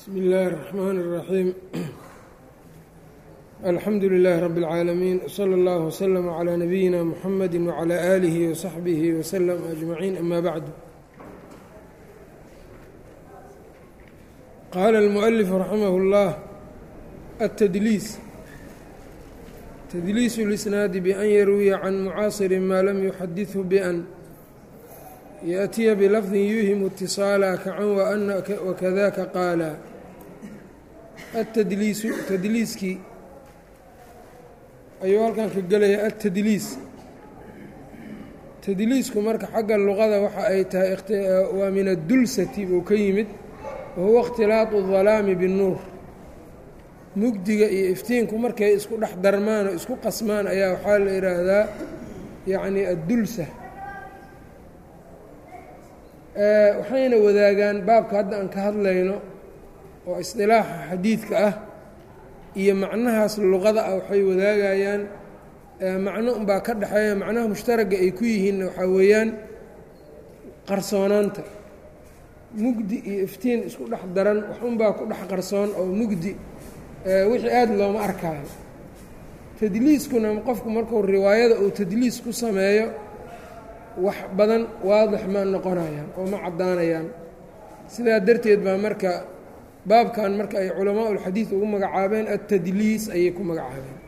bsmi اllahi الرحmn الرaxيim alxamdu لilaahi rab اlcaalamiin wslى اllah wslm عlى nabiyina mxamadi wعlى آlihi وsaxbihi wslm أجmaciin ama bacdu qaala اlmuؤlif raximah اllah الtdliis tdliis اlisnaadi ban yarwiya can mucaasiri ma lam yuxadiثhu bأn yaأtiya bilafdi yuuhimu اtiصaala kacan wakadaka qaala atadliisu tadliiskii ayuu halkan ka gelaya atadliis tadliisku marka xagga luqada waxa ay tahay waa min addulsati buu ka yimid wahuwa اkhtilaaطu الظalaami bالnuur mugdiga iyo iftiinku markay isku dhex darmaan oo isku qasmaan ayaa waxaa la yidhaahdaa yacni addulsa waxayna wadaagaan baabka hadda aan ka hadlayno oo isdilaaxa xadiidka ah iyo macnahaas luqada ah waxay wadaagayaan macno unbaa ka dhexeeya macnaha mushtaragga ay ku yihiinna waxaa weeyaan qarsoonaanta mugdi iyo iftiin isku dhex daran wax unbaa ku dhex qarsoon oo mugdi wixii aada looma arkaayo tadliiskuna qofku markuu riwaayada uu tadliis ku sameeyo wax badan waadix ma noqonayaan oo ma caddaanayaan sidaa darteed baa marka baabkan marka ay culamaa ulxadiid ugu magacaabeen altadliis ayay ku magacaabeen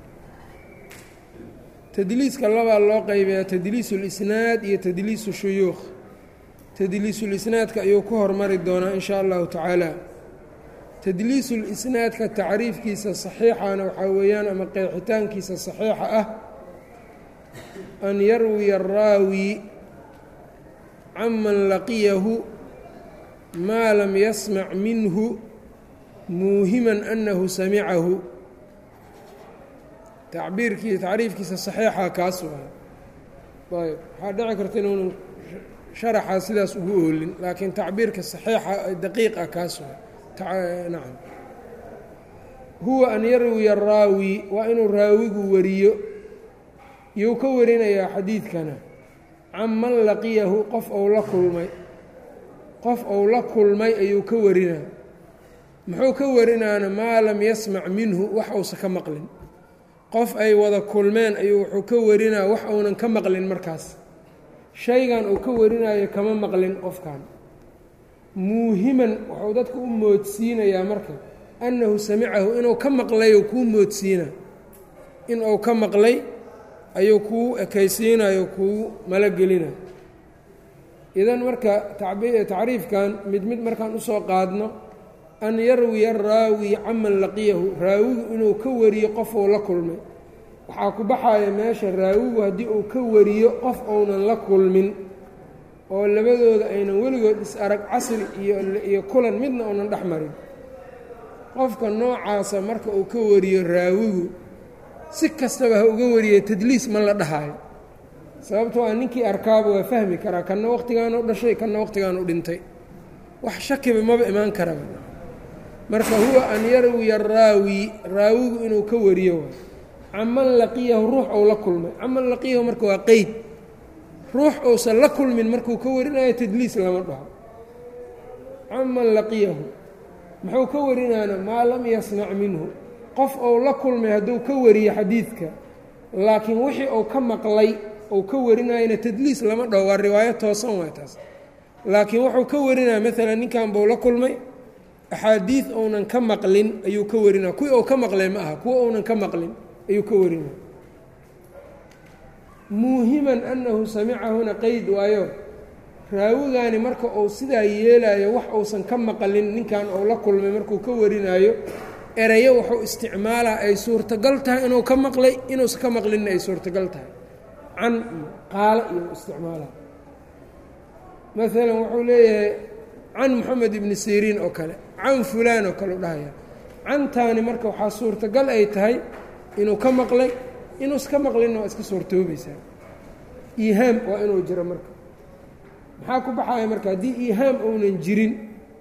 tadliiska labaa loo qeybayaa tadliis ulisnaad iyo tadliisu shuyuukh tadliisulisnaadka ayuu ku hormari doonaa in shaa allahu tacaala tadliisulisnaadka tacriifkiisa saxiixana waxaa weeyaan ama qeexitaankiisa saxiixa ah an yarwiya araawi canman laqiyahu maa lam yasmac minhu muuhiman annahu samicahu tacbiirkii tacriifkiisa saxiixa kaas waay ayb waxaa dhici karta inuunan sharaxaa sidaas ugu oolin laakiin tacbiirka saxiixa daqiiqa kaas waay nacam huwa an yarwiya araawi waa inuu raawigu wariyo yuu ka warinayaa xadiidkana can man laqiyahu qof ou la kulmay qof ou la kulmay ayuu ka warinaa muxuu ka warinaana maa lam yasmac minhu wax uusa ka maqlin qof ay wada kulmeen ayuu wuxuu ka warinaa wax uunan ka maqlin markaas shaygan uu ka warinayo kama maqlin qofkan muuhiman wuxuu dadka u moodsiinayaa marka annahu samicahu inuu ka maqlayo kuu moodsiina in uu ka maqlay ayuu kuu ekaysiinayo kuu malagelina idan marka tacriifkan mid mid markaan usoo qaadno an yarwiya araawi canman laqiyahu raawigu inuu ka wariyo qofuu la kulmay waxaa ku baxaya meesha raawigu haddii uu ka wariyo qof ounan la kulmin oo labadooda aynan weligood is arag casri iyo kulan midna uunan dhex marin qofka noocaasa marka uu ka wariyo raawigu si kastaba ha uga wariyay tadliis ma la dhahayo sababtoo ah ninkii arkaaba waa fahmi karaa kanna waqtigaanu dhashay kanna waqtigaanu dhintay wax shakiba maba imaan karaba marka huwa an yarwiya araawi raawigu inuu ka wariyo waay caman laqiyahu ruux ou la kulmay caman laqiyahu marka waa qeyd ruux ousan la kulmin markuu ka warinayo tadliis lama dhaho caman laqiyahu muxuu ka warinaana maa lam yasmac minhu qof ou la kulmay hadduu ka wariyo xadiidka laakiin wixii uu ka maqlay ou ka warinayana tadliis lama dhaho waa riwaayo toosan waay taas laakiin wuxuu ka warinaya maalan ninkan buu la kulmay axaadiid ounan ka maqlin ayuu ka warinaya kuwii ou ka maqlay ma aha kuwa ounan ka maqlin ayuu ka warinaya muuhiman annahu samicahuna qeyd waayo raawigaani marka uu sidaa yeelayo wax uusan ka maqlin ninkan ou la kulmay markuu ka warinaayo erayo wuxuu isticmaalaa ay suurtagal tahay inuu ka maqlay inuusan ka maqlinna ay suurtagal tahay can iyo qaalo iyo isticmaalaa maalan wuxuu leeyahay can moxamed ibni siriin oo kale can fulaan oo kale u dhahaya cantaani marka waxaa suurtagal ay tahay inuu ka maqlay inuusan ka maqlinna waa iska suurtoobaysaa iihaam waa inuu jiro marka maxaa ku baxaya marka haddii iihaam ounan jirin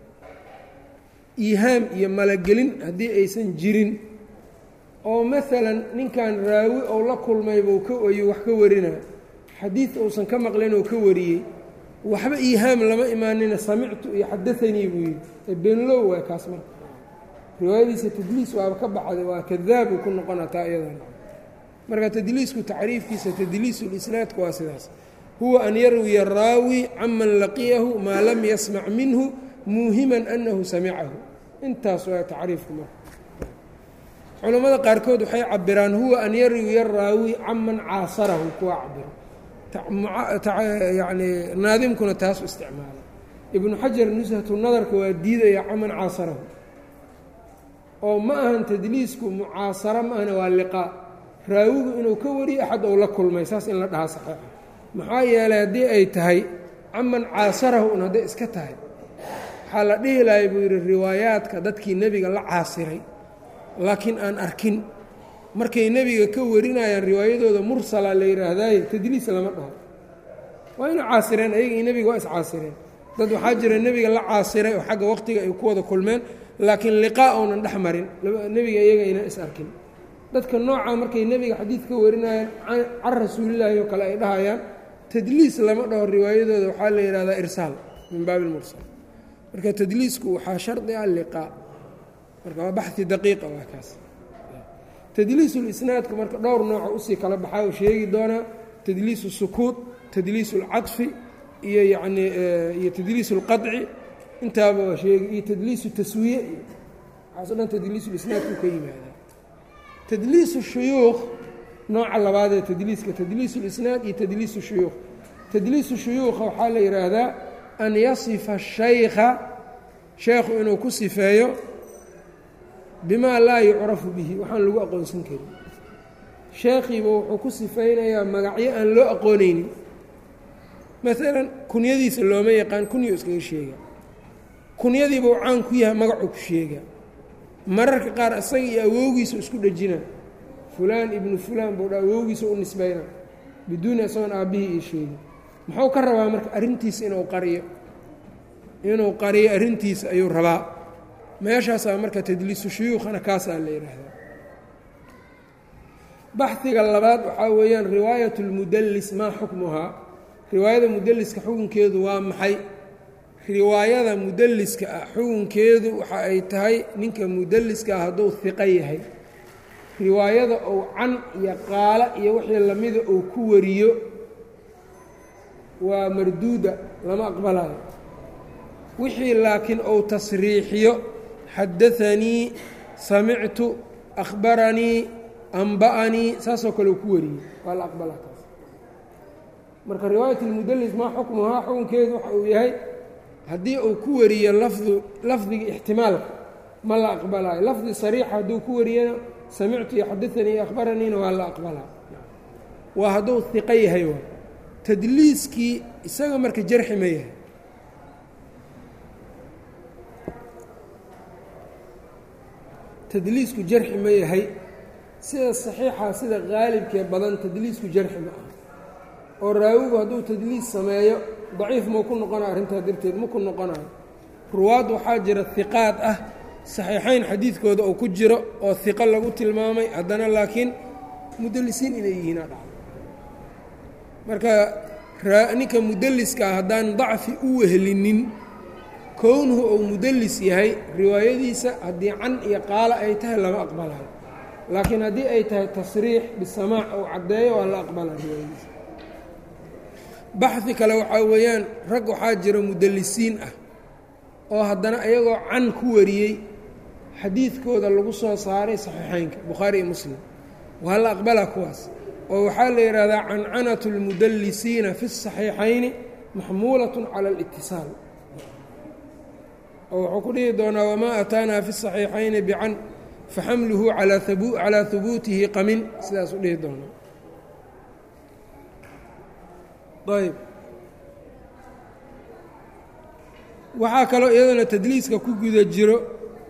iihaam iyo malagelin haddii aysan jirin oo maalan ninkan raawi ou la kulmayba ayuu wax ka warinaa xadiid uusan ka maqlin oo ka wariyey waxba iihaam lama imaanina samictu iyo xadaanii buu yidhi ee beenlow waay kaas marka riwaayadiisa tadliis waaba ka baxday waa kadaab uu ku noqona taa iyadan marka tadliisku tacriifkiisa tadliisulisnaadku waa sidaas huwa an yarwiya raawi canman laqiyahu maa lam yasmac minhu muuhiman annahu samicahu intaas waa tacriifku marka culammada qaarkood waxay cabiraan huwa an yarwiya raawi canman caasarahu kuwa cabiro yani naadimkuna taasu isticmaala ibnu xajar nushatu nadarka waa diidaya caman caasarahu oo ma ahan tadliisku mucaasaro ma ahana waa liqaa raawigu inuu ka wariyo axad ou la kulmay saas in la dhahaa saxiixa maxaa yeelay haddii ay tahay caman caasarahu un hadday iska tahay waxaa la dhihi lahay buu yidhi riwaayaadka dadkii nebiga la caasiray laakiin aan arkin markay nebiga ka warinayaan riwaayadooda mursala la yidhaahdaaye tadliis lama dhaho waa ina caasireen ayaga iyo nebiga waa iscaasireen dad waxaa jira nebiga la caasiray oo xagga waqtiga ay ku wada kulmeen laakiin liqaa ounan dhex marin nebiga iyaga aynan is arkin dadka noocaa markay nebiga xadiid ka warinayaan can rasuulilaahi oo kale ay dhahayaan tadliis lama dhaho riwaayadooda waxaa la yidhahdaa irsaal min baabi ilmursal marka tadliisku waxaa shardi ah liqaa marka waa baxi daqiiqa waa kaas tadliisulisnaadku marka dhowr nooco usii kala baxaa u sheegi doonaa tadliisu sukuud tadliisu اlcaطfi iyo yanii iyo tadliisu اlqaطci intaaba waa sheegi iyo tadliisu taswiye iyo waxaaso dhan tadliisulisnaadku ka yimaadaa tadliisu shuyuukh nooca labaadee tadliiska tadliisu lisnaad iyo tadliisu shuyuukh tadliisu shuyuukha waxaa la yidhaahdaa an yasifa shaykha sheekhu inuu ku sifeeyo bimaa laa yucrafu bihi waxaan lagu aqoonsan karin sheekhiiba wuxuu ku sifaynayaa magacyo aan loo aqoonaynin maalan kunyadiisa looma yaqaan kunyo iskaga sheega kunyadiiba uu caan ku yahay magacuu ku sheega mararka qaar isaga iyo awowgiisa isku dhejina fulaan ibnu fulaan buu dha awowgiisa u nisbayna biduuni isagoon aabbihii iyo sheegi muxuu ka rabaa marka arrintiisa inuu qariyo inuu qariyo arrintiisa ayuu rabaa meeshaasaa marka tadliisu shuyuukhana kaasaa la yidhaahdaa baxiga labaad waxaa weeyaan riwaayat اlmudallis maa xukmuhaa riwaayada mudalliska xukunkeedu waa maxay riwaayada mudalliska ah xukunkeedu waxa ay tahay ninka mudalliska ah hadduu hiqo yahay riwaayada ou can iyo qaala iyo wixii lamida uu ku wariyo waa marduuda lama aqbalayo wixii laakiin ou tasriixiyo xadaanii samictu akhbaranii amba'anii saasoo kale uu ku wariyey waa la aqbalaa taas marka riwaayat اlmudallis maa xukmuhaa xukunkeedu waxa uu yahay haddii uu ku wariyo lafdu lafdiga ixtimaalka ma la aqbalaayo lafdi sariixa hadduu ku wariyana samictu iyo xadaanii iyo akhbaraniina waa la aqbalaa waa hadduu hiqo yahay waa tadliiskii isaga marka jarxi ma yahay tadliisku jarxi ma yahay sida saxiixa sida qaalibkee badan tadliisku jarxi ma aha oo raawigu hadduu tadliis sameeyo daciif mau ku noqonayo arrintaa darteed ma ku noqonayo ruwaad waxaa jira hiqaad ah saxiixayn xadiidkooda oo ku jiro oo hiqo lagu tilmaamay haddana laakiin mudallisiin inay yihiin aa dhacdo marka ninka mudalliskaa haddaan dacfi u wehelinin kownuhu ou mudallis yahay riwaayadiisa haddii can iyo qaalo ay tahay lama aqbalayo laakiin haddii ay tahay tasriix bisamaac ou caddeeyo waa la aqbalaa riwaayadiisa baxdi kale waxaa weeyaan rag waxaa jira mudallisiin ah oo haddana iyagoo can ku wariyey xadiidkooda lagu soo saaray saxiixeynka bukhaari iyo muslim waa la aqbalaa kuwaas oo waxaa la yidhaahdaa cancanatu اlmudallisiina fi الصaxiixayni maxmuulaة cala اlاtisaal oo wuxuu ku dhihi doonaa wamaa ataanaa fi الصaxiixayni bican faxamluhu calaa hubuutihi qamin sidaasuu dhihi doonaa ayb waxaa kaloo iyadana tadliiska ku guda jiro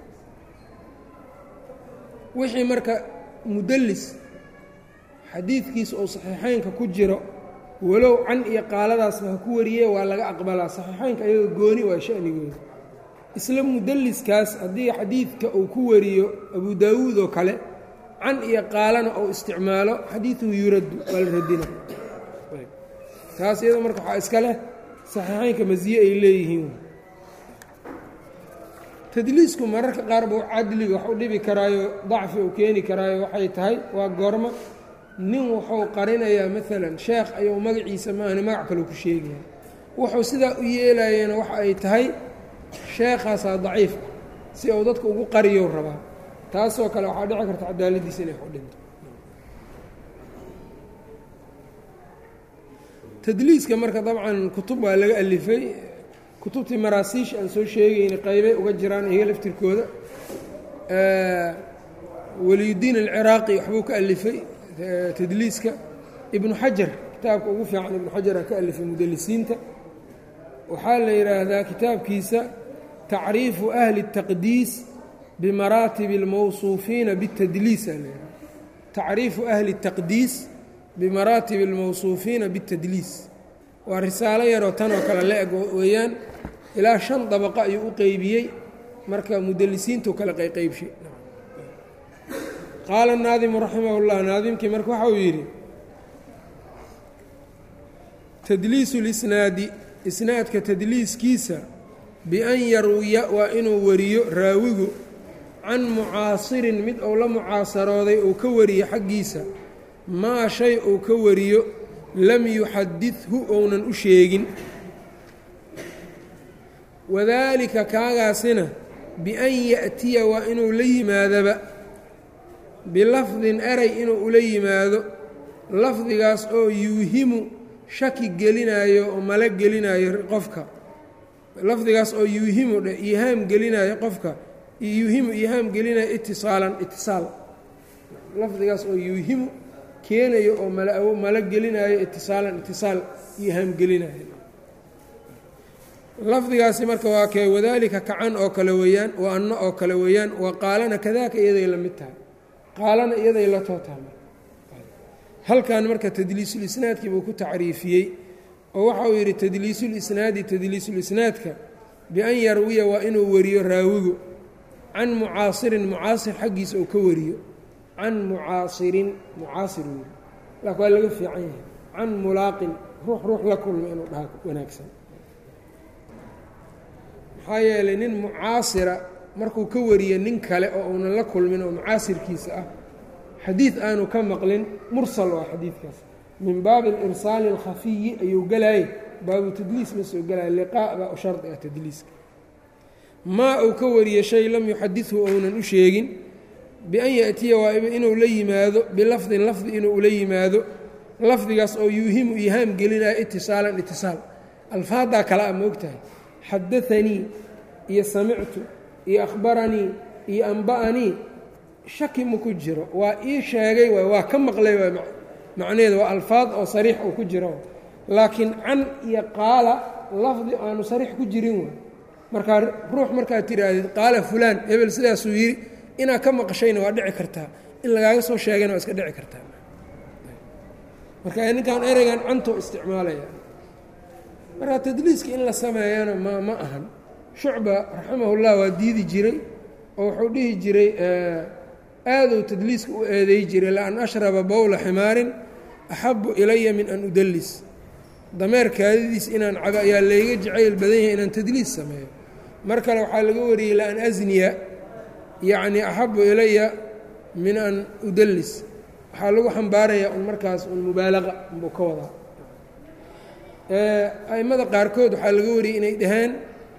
wixii marka mudallis xadiidkiisa oo saxiixeynka ku jiro walow can iyo qaaladaasba ha ku wariye waa laga aqbalaa saxiixeynka ayagoo gooni waa shanigooda isla mudalliskaas haddii xadiidka uu ku wariyo abu daawuud oo kale can iyo qaalana ou isticmaalo xadiiduhu yuraddu waa la radina taas iyado marka waxaa iska leh saxiixeynka masiye ay leeyihiin tadliisku mararka qaar buu cadliga wax u dhibi karaayo dacfi uu keeni karaayo waxay tahay waa goormo nin wuxuu qarinayaa maalan sheekh ayuu magaciisa maahane magac kaleu ku sheegaya wuxuu sidaa u yeelayana waxa ay tahay sheekhaasaa daciif ah si uu dadka ugu qariyow rabaa taasoo kale waxaa dhici karta cadaaladiisa inay ku dhinto tadliiska marka dabcan kutub waa laga alifay kutubtii maraasiish aan soo sheegayna qaybay uga jiraan iyaga laftirkooda waliyudiin alciraaqi waxbuu ka alifay tadliiska ibnu xajar kitaabka ugu fiican ibnu xajar ka alifay mudalisiinta waxaa la yidhaahdaa kitaabkiisa tacriifu ahli الtaqdiis bimaraatib اlmawsuufiina bاtadliis aa la yidhahda tacriifu ahli الtaqdiis bimaraatib اlmawsuufiina bاtadliis waa risaalo yaroo tanoo kale la eg weeyaan ilaa shan dabaqo ayuu u qeybiyey marka mudalisiintu kale qayqaybshay qaala naadimu raximah اllah naadimkii marka waxa uu yidhi tadliisu lisnaadi isnaadka tadliiskiisa bian yarwiya waa inuu wariyo raawigu can mucaasirin mid uu la mucaasarooday uu ka wariyo xaggiisa maa shay uu ka wariyo lam yuxadidhu ounan u sheegin wadaalika kaagaasina bian ya'tiya waa inuu la yimaadaba bilafdin eray inuu ula yimaado lafdigaas oo yuuhimu shaki gelinaayo oo malo gelinaayo qofka lafdigaas oo yuuhimu dhe ihaam gelinaayo qofka yuuhimu ihaam gelinayo itisaalan itisaal lafdigaas oo yuuhimu keenayo oo mal malo gelinaayo itisaalan itisaal ihaam gelinayo lafdigaasi marka waa kee wadaalika kacan oo kale weeyaan wa anno oo kale weeyaan wa qaalana kadaaka iyaday la mid tahay qaalana iyaday la tootaama halkan marka tadliisulisnaadkii buu ku tacriifiyey oo waxa uu yidhi tadliisulisnaadi tadliisulisnaadka bian yarwiya waa inuu wariyo raawigu can mucaasirin mucaasir xaggiisa uu ka wariyo can mucaasirin mucaasir weri laakin waa laga fiican yahay can mulaaqin ruux ruux la kulma inuu dhaha wanaagsan maxaa yeelay nin mucaasira markuu ka wariyo nin kale oo uunan la kulmin oo mucaasirkiisa ah xadiid aanu ka maqlin mursal waa xadiidkaas min baabi alirsaali alkhafiyi ayuu gelaayey baabu tadliis ma soo gelaya liqaa baa u shardi ah tadliiska maa uu ka wariye shay lam yuxadidhu ounan u sheegin bian yaأtiya waa inuu la yimaado bilafdin lafdi inuu ula yimaado lafdigaas oo yuuhimu ihaam gelinaya itisaalan itisaal alfaaddaa kale a moogtahay xadaanii iyo samictu iyo akhbaranii iyo amba'anii shaki ma ku jiro waa ii sheegay waay waa ka maqlay waay macnaheeda waa alfaad oo sariix uu ku jiro laakiin can iyo qaala lafdi aanu sariix ku jirin waay markaa ruux markaad tidhaahdid qaala fulaan hebel sidaasuu yidhi inaad ka maqashayna waa dhici kartaa in lagaaga soo sheegayna waa iska dhici kartaa marka ninkan ereygan cantuu isticmaalaya marka tadliiska in la sameeyana ma ma ahan shucba raximahullah waa diidi jiray oo wuxuu dhihi jiray aaduu tadliiska u eeday jiray la an ashraba bowla ximaarin axabu ilaya min an udallis dameer kaadidiis inaan cabo ayaa layga jacayl badan yahay inaan tadliis sameeyo mar kale waxaa laga wariyey la an asniya yacni axabu ilaya min an udallis waxaa lagu xambaarayaa un markaas un mubaalaqa unbuu ka wadaa a'immada qaarkood waxaa laga wariyey inay dhaheen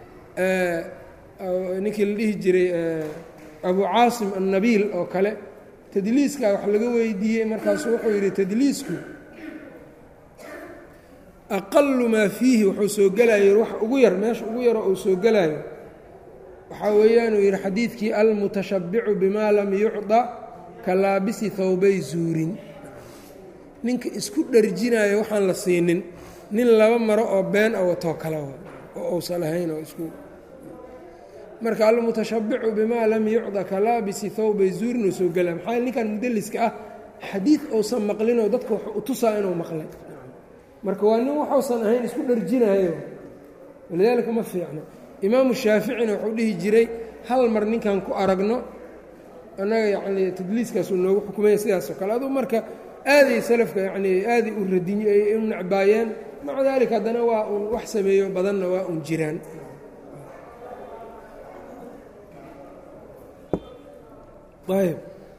ninkii la dhihi jiray abu caasim annabiil oo kale tadliiskaa wax laga weydiiyey markaasu wuxuu yidhi tadliisku aqalu maa fiihi wuxuu soo gelayo wax ugu yar meesha ugu yaroo uu soo gelaayo waxaa weeyaanuu yidhi xadiidkii almutashabbicu bimaa lam yucda ka laabisi hawbay zuurin ninka isku dharjinayo waxaan la siinin nin laba maro oo been a watoo kale oo uusan ahayn oo isku marka almutashabbicu bimaa lam yucda ka laabisi hawbay zuurin oo soo gelaa maxaa ninkan mudaliska ah xadiid uusan maqlinoo dadka wax u tusaa inuu maqlay marka waa nin waxuusan ahayn isku dharjinayo walidaalika ma fiicno imaamu shaaficina wuxuu dhihi jiray hal mar ninkan ku aragno annaga yacnii tadliiskaasuu noogu xukumaya sidaasoo kale aduu marka aaday salafka yacnii aaday u radiy ay u necbaayeen maca daalika haddana waa uun wax sameeyo badanna waa un jiraan ayb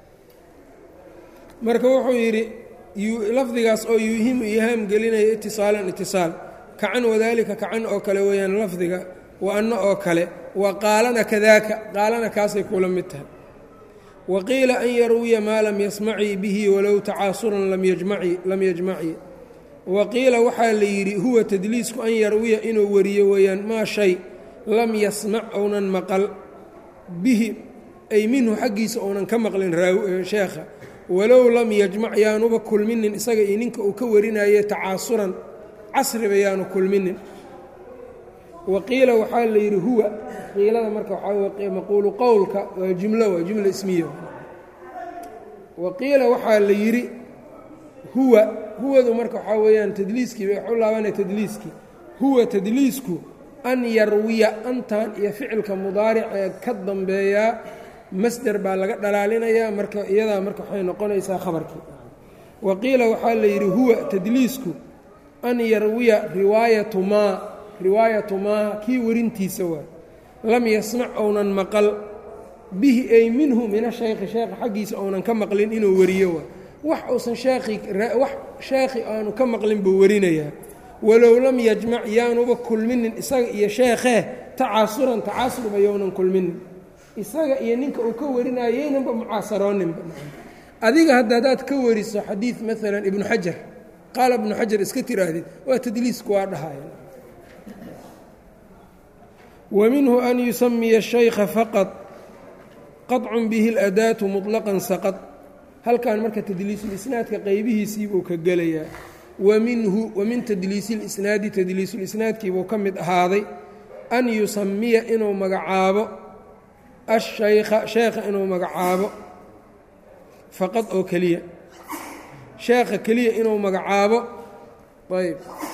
marka wuxuu yidhi lafdigaas oo yuuhimu ihaam gelinaya itisaalan itisaal kacan wadaalika kacan oo kale weeyaan lafdiga wa anno oo kale wa qaalana kadaaka qaalana kaasay kula mid tahay wa qiila an yarwiya maa lam yasmacii bihi walow tacaasuran lam yajmaci wa qiila waxaa la yidhi huwa tadliisku an yarwiya inuu wariyo weeyaan maa shay lam yasmac ounan maqal bihi ay minhu xaggiisa ounan ka maqlin sheekha walow lam yajmac yaanuba kulminin isaga iyo ninka uu ka warinaye tacaasuran casriba yaanu kulminin wa qiila waxaa la yidhi huwa qiilada marka waxaa maquulu qowlka waa jumlo waa jumla ismiya wa qiila waxaa la yidhi huwa huwadu marka waxaa weeyaan tadliiskii bay waxu laabanaya tadliiskii huwa tadliisku an yarwiya antan iyo ficilka mudaaric ee ka dambeeyaa masder baa laga dhalaalinayaa marka iyadaa marka waxay noqonaysaa khabarkii wa qiila waxaa la yidhi huwa tadliisku an yarwiya riwaayatu maa riwaayatu maa kii warintiisa waa lam yasmac ounan maqal bihi ay minhu min ashayki sheekha xaggiisa ounan ka maqlin inuu wariyo waa wax uusan sheekhi wax sheekhi aanu ka maqlin buu warinayaa walow lam yajmac yaanuba kulminin isaga iyo sheekhee tacaasuran tacasurba younan kulminin isaga iyo ninka uu ka warinayo yaynanba mucaasarooninba adiga hadda haddaad ka wariso xadiid maalan ibnu xajar qaala ibnu xajar iska tiraahdid waa tadliisku waa dhahaya wa minhu an yusamiya الشhaykha faqad qaطcun bihi اladaatu muطlaqan saqad halkan marka tadliisulisnaadka qeybihiisiibuu ka gelayaa wa minhu wa min tadliisi اlisnaadi tadliisulisnaadkiibuu ka mid ahaaday an yusamiya inuu magacaabo ashaykha sheekha inuu magacaabo faqad oo keliya sheekha keliya inuu magacaabo ayb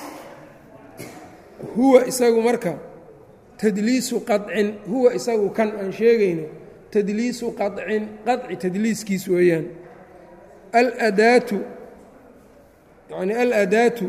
huwa isagu marka tadliisu qacin huwa isagu kan aan sheegayno tadliisu qacin qaci tadliiskiis weeyaan aladaatu yani aladaatu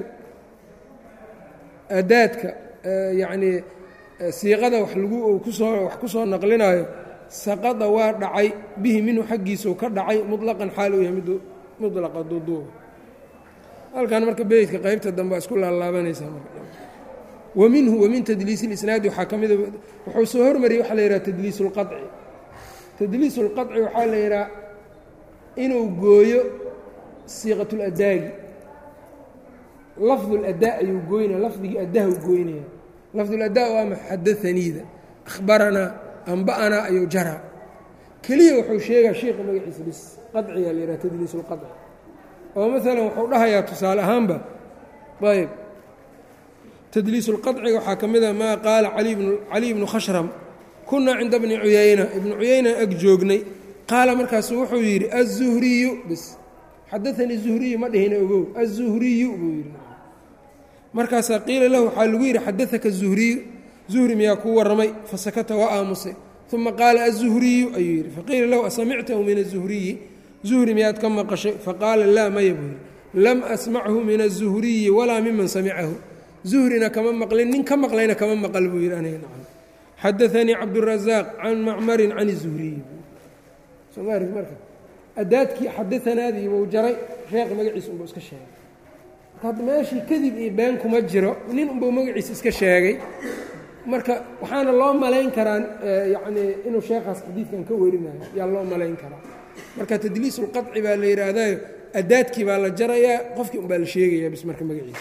adaadka yacnii siiqada wax lagu kusoo wax ku soo naqlinaayo saqada waa dhacay bihi minhu xaggiisuu ka dhacay muطlaqan xaal uu yahay mid mudlaqa duuduuba halkan marka beytka qeybta dambe waa isku laalaabanaysaa wa minhu wa min tadliisi اlisnaadi waxaa ka mida wuxuu soo hormariyey waxaa la yidhaha tadliis اlqaci tadliis اlqaci waxaa la yidhaha inuu gooyo siiqat اladaagi lafdu اladaa ayuu gooynaya lafdigii addaha u gooynaya lafdu اladaa waa maxadaaniida akhbaranaa amba'anaa ayuu jaraa keliya wuxuu sheegaa sheikha magaciisa bis qaciyaa la yidhaha tadliis اlqaci oo maalan wuxuu dhahayaa tusaale ahaanba ayb tdliis اlqaciga waxaa ka mida maa qaala cali bnu khashram kunaa cinda bni cuyayna ibnu cuyayna ag joognay qaala markaasu wuxuu yidhi aلzuhriyu bis xadaanii zuhriyu ma dhihina ogow aلzuhriyu buu yidhi markaasaa qiila lahu waxaa lagu yidhi xadaaka zuhriyu zuhri miyaa kuu warramay fasakata waa aamusay uma qaala aلzuhriyu ayuu yidhi faqiila lahu asamictahu min الzuhriyi zuhri miyaad ka maqashay faqaala laa maya buu yidhi lam asmachu min الzuhriyi walaa miman samicahu zuhrina kama maqlin nin ka maqlayna kama maqal buu yidhi aniga nacam xadaanii cabdurazaaq can macmarin can zuhriyi somaari marka adaadkii xadaanaadii buu jaray sheekh magaciisa unbuu iska sheegay marka hadda meeshii kadib iyo been kuma jiro nin unbuu magaciisa iska sheegay marka waxaana loo malayn karaa yacnii inuu sheekhaas xadiidkan ka werinayo yaa loo malayn karaa marka tadliisulqaci baa la yidhaahdayo adaadkii baa la jarayaa qofkii unbaa la sheegayaa bis marka magaciisa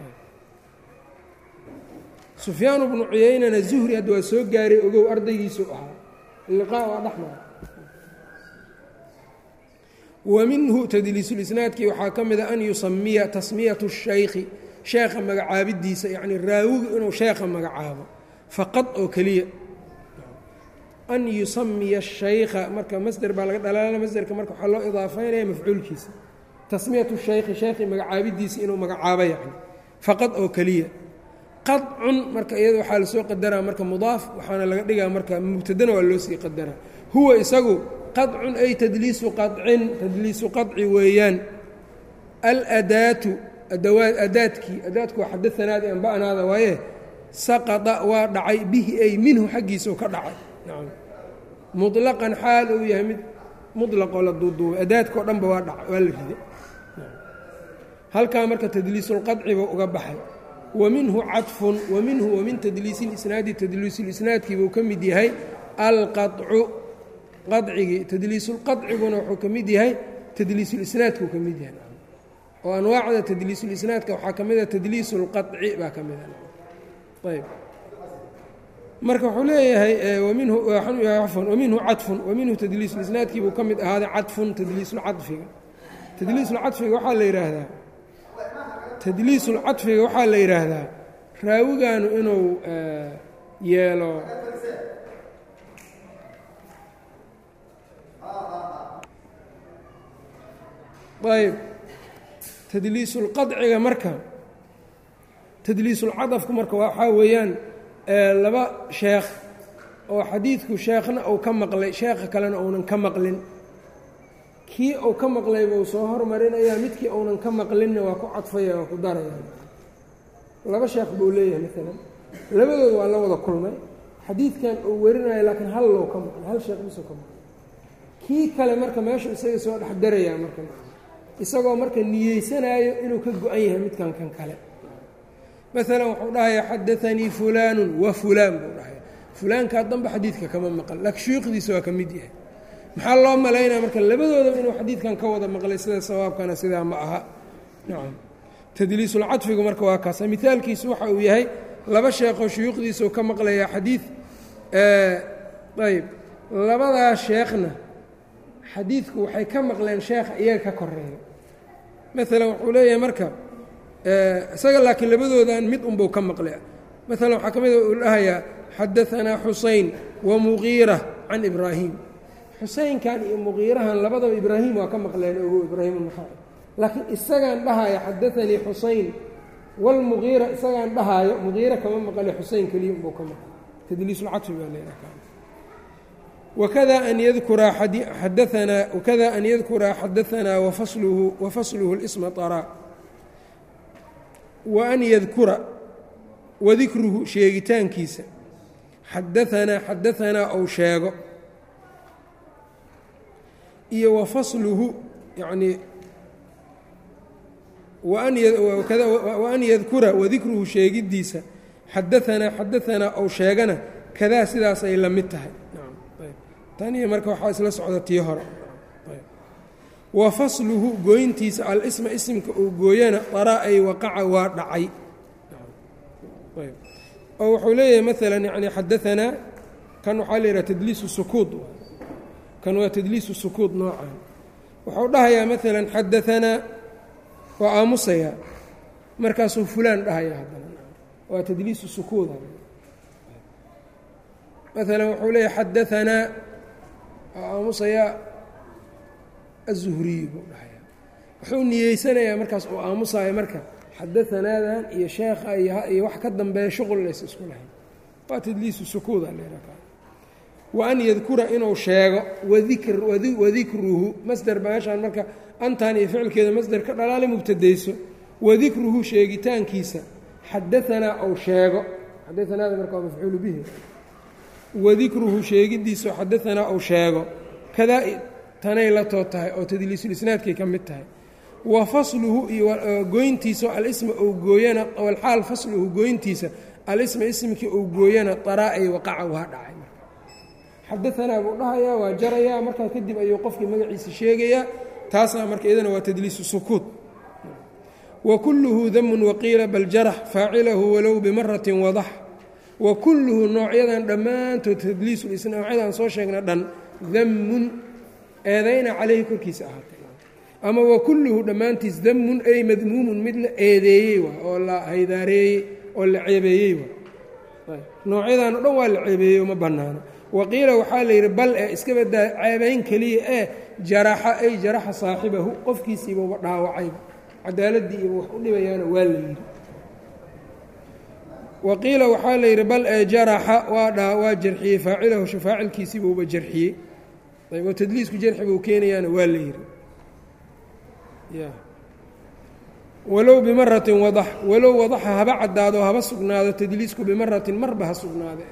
sufyaanu bnu cuyaynana zuhri hadda waa soo gaaray ogow ardaygiisuu ahaa liqaa waa dhexmara wa minhu tadliisulisnaadkii waxaa ka mida an yusamiya tasmiyatu shaykhi sheekha magacaabidiisa yacni raawigu inuu sheekha magacaabo faqad oo keliya an yusamiya shaykha marka masder baa laga dhalaala masderka marka waxaa loo idaafaynaya mafcuulkiisa tasmiyatu shaykhi sheekhi magacaabidiisa inuu magacaabo yacni faqad oo keliya qadcun marka iyada waxaa lasoo qadaraa marka mudaaf waxaana laga dhigaa marka mubtadana waa loo sii qadaraa huwa isagu qadcun ay tadliisu qacin tadliisu qaci weeyaan aladaatu adawaad adaadkii adaadku waa xadaanaadi anba'naada waaye saqada waa dhacay bihi ay minhu xaggiisau ka dhacay nacam muطlaqan xaal uu yahay mid muطlaqoo la duuduubay adaadkao dhanba waa dhaca waa la riday halkaa marka tadliisulqadciba uga baxay wa minhu caطfun wa minhu wa min tadliisi اlisnaadi tadliisulisnaadkiibuu ka mid yahay alqaطcu qadcigii tadliisulqadciguna wuxuu ka mid yahay tadliisulisnaadkuu ka mid yahay oo anwaacda tadliisulisnaadka waxaa ka mida tadliisulqaطci baa ka mida ayb marka wuxuu leeyahay minhu afan waminhu caطfun waminhu tadliisulisnaadkii buu ka mid ahaaday caطfun tadliisulcafiga tadliisulcafiga waxaa la yidhaahdaa tadliisulcaطfiga waxaa la yidhaahdaa raawiganu inuu yeelo ayb tadliisulqadciga marka tadliisulcadafku marka waxaa weeyaan laba sheekh oo xadiidku sheekhna uu ka maqlay sheekha kalena uunan ka maqlin kii uu ka maqlayba uu soo hormarinayaa midkii uunan ka maqlinna waa ku cadfaya waa ku daraya laba sheekh buu leeyahay maalan labadooda waa la wada kulmay xadiidkan uu werinayo laakiin hal low ka maqlay hal sheekh bisuu ka maqlay kii kale marka meeshu isaga soo dhex darayaa marka isagoo marka niyeysanaayo inuu ka go-an yahay midkan kan kale maalan wuxuu dhahayaa xadaanii fulaanu wa fulaan buu dhahaya fulaankaa danba xadiidka kama maqal laakiin shuyuukhdiisa waa ka mid yahay maxaa loo malaynaya marka labadoodaba inuu xadiidkan ka wada maqlay sida sawaabkana sidaa ma aha nacam tadliisulcadfigu marka waa kaasa mihaalkiisu waxa uu yahay laba sheekoo shuyuukhdiisau ka maqlayaa xadiid ayb labadaa sheekhna xadiidku waxay ka maqleen sheekha iyaga ka koreeya maalan wuxuu leeyahay marka isaga laakiin labadoodan mid unbuu ka maqlay maalan waxaa ka mid uu dhahayaa xadaanaa xusayn wa muqiira can ibraahim xuseynkan iyo muqiirahan labadaba ibraahim waa ka maqleen ogo ibraahim alnaxaaci laakiin isagaan dhahaya xadaanii xusayn walmuqiira isagaan dhahaayo muqiira kama maqle xuseyn keliya unbuu ka maqlay tadliisulcadfi baa leedaha wakada an yadkura xadaanaa wakada an yadkura xadaanaa wafasluhu wafasluhu اlisma طaraa wa an yadkura wadikruhu sheegitaankiisa xadaanaa xadaanaa ou sheego iyo wafasluhu yacnii waan yadkura wadikruhu sheegiddiisa xadaanaa xadaanaa ou sheegana kadaa sidaas ay la mid tahay taniyo marka waxaa isla socda tii hore wa fasluhu gooyntiisa alisma isimka uu gooyana daraa ay waqaca waa dhacay oo wuxuu leeyahay maalan yani xadaanaa kan waxaa la yidhaha tadliisu sukuud kan waa tadliisu sukuud noocan wuxuu dhahayaa maalan xadaanaa waa aamusayaa markaasuu fulaan dhahaya haddana waa tadliisu sukuud maalan wuxuu leeyahay xadaanaa waa aamusayaa aلzuhriyu buu dhahayaa wuxuu niyeysanayaa markaas uu aamusaayo marka xadaanaadan iyo sheekha iyo wax ka dambeeya shuqul lays isku lahayn waa tadliisu sukuuda leeraa wa an yadkura inuu sheego wadikruhu masder meeshaan marka antan iyo ficilkeeda masder ka dhalaala mubtadayso wadikruhu sheegitaankiisa xadaanaa ou sheego xadaanaada marka waa mafcuulu bihi wadikruhu sheegidiiso xadaanaa ou sheego kadaa tanay la too tahay oo tadliisulisnaadkay ka mid tahay wa fasluhu iyo goyntiisa alisma ou gooyana alxaal fasluhu goyntiisa alisma ismkii ou gooyana daraaay waqaca waa dhacay xadaanaa buu dhahayaa waa jarayaa markaa kadib ayuu qofkii magaciisa sheegayaa taasaa marka iyadana waa tadliisu sukuud wa kulluhu damun waqiila bal jarax faacilahu walow bimaratin wadax wa kulluhu noocyadan dhammaantood tadliisulisna noocyadan soo sheegna dhan damun eedayna caleyhi korkiisa ahaatay ama wa kulluhu dhammaantiis damun ay madmuumun mid la eedeeyey waa oo la haydaareeyey oo la ceebeeyey waa noocyadan o dhan waa la ceebeeyey oo ma bannaano waqiila waxaa la yidhi bal ee iska badaa ceebayn keliya ee jaraxa ay jaraxa saaxibahu qofkiisiibauba dhaawacayba cadaaladii iba wax u dhibayaana waa la yidhi waqiila waxaa la yidhi bal ee jaraxa waa dhaa waa jarxiyey faacilahu faacilkiisiibuuba jarxiyey ayb oo tadliisku jarxi buu keenayaana waa la yidhi walow bimaratin wadax walow wadaxa haba caddaado haba sugnaado tadliisku bimaratin marba ha sugnaade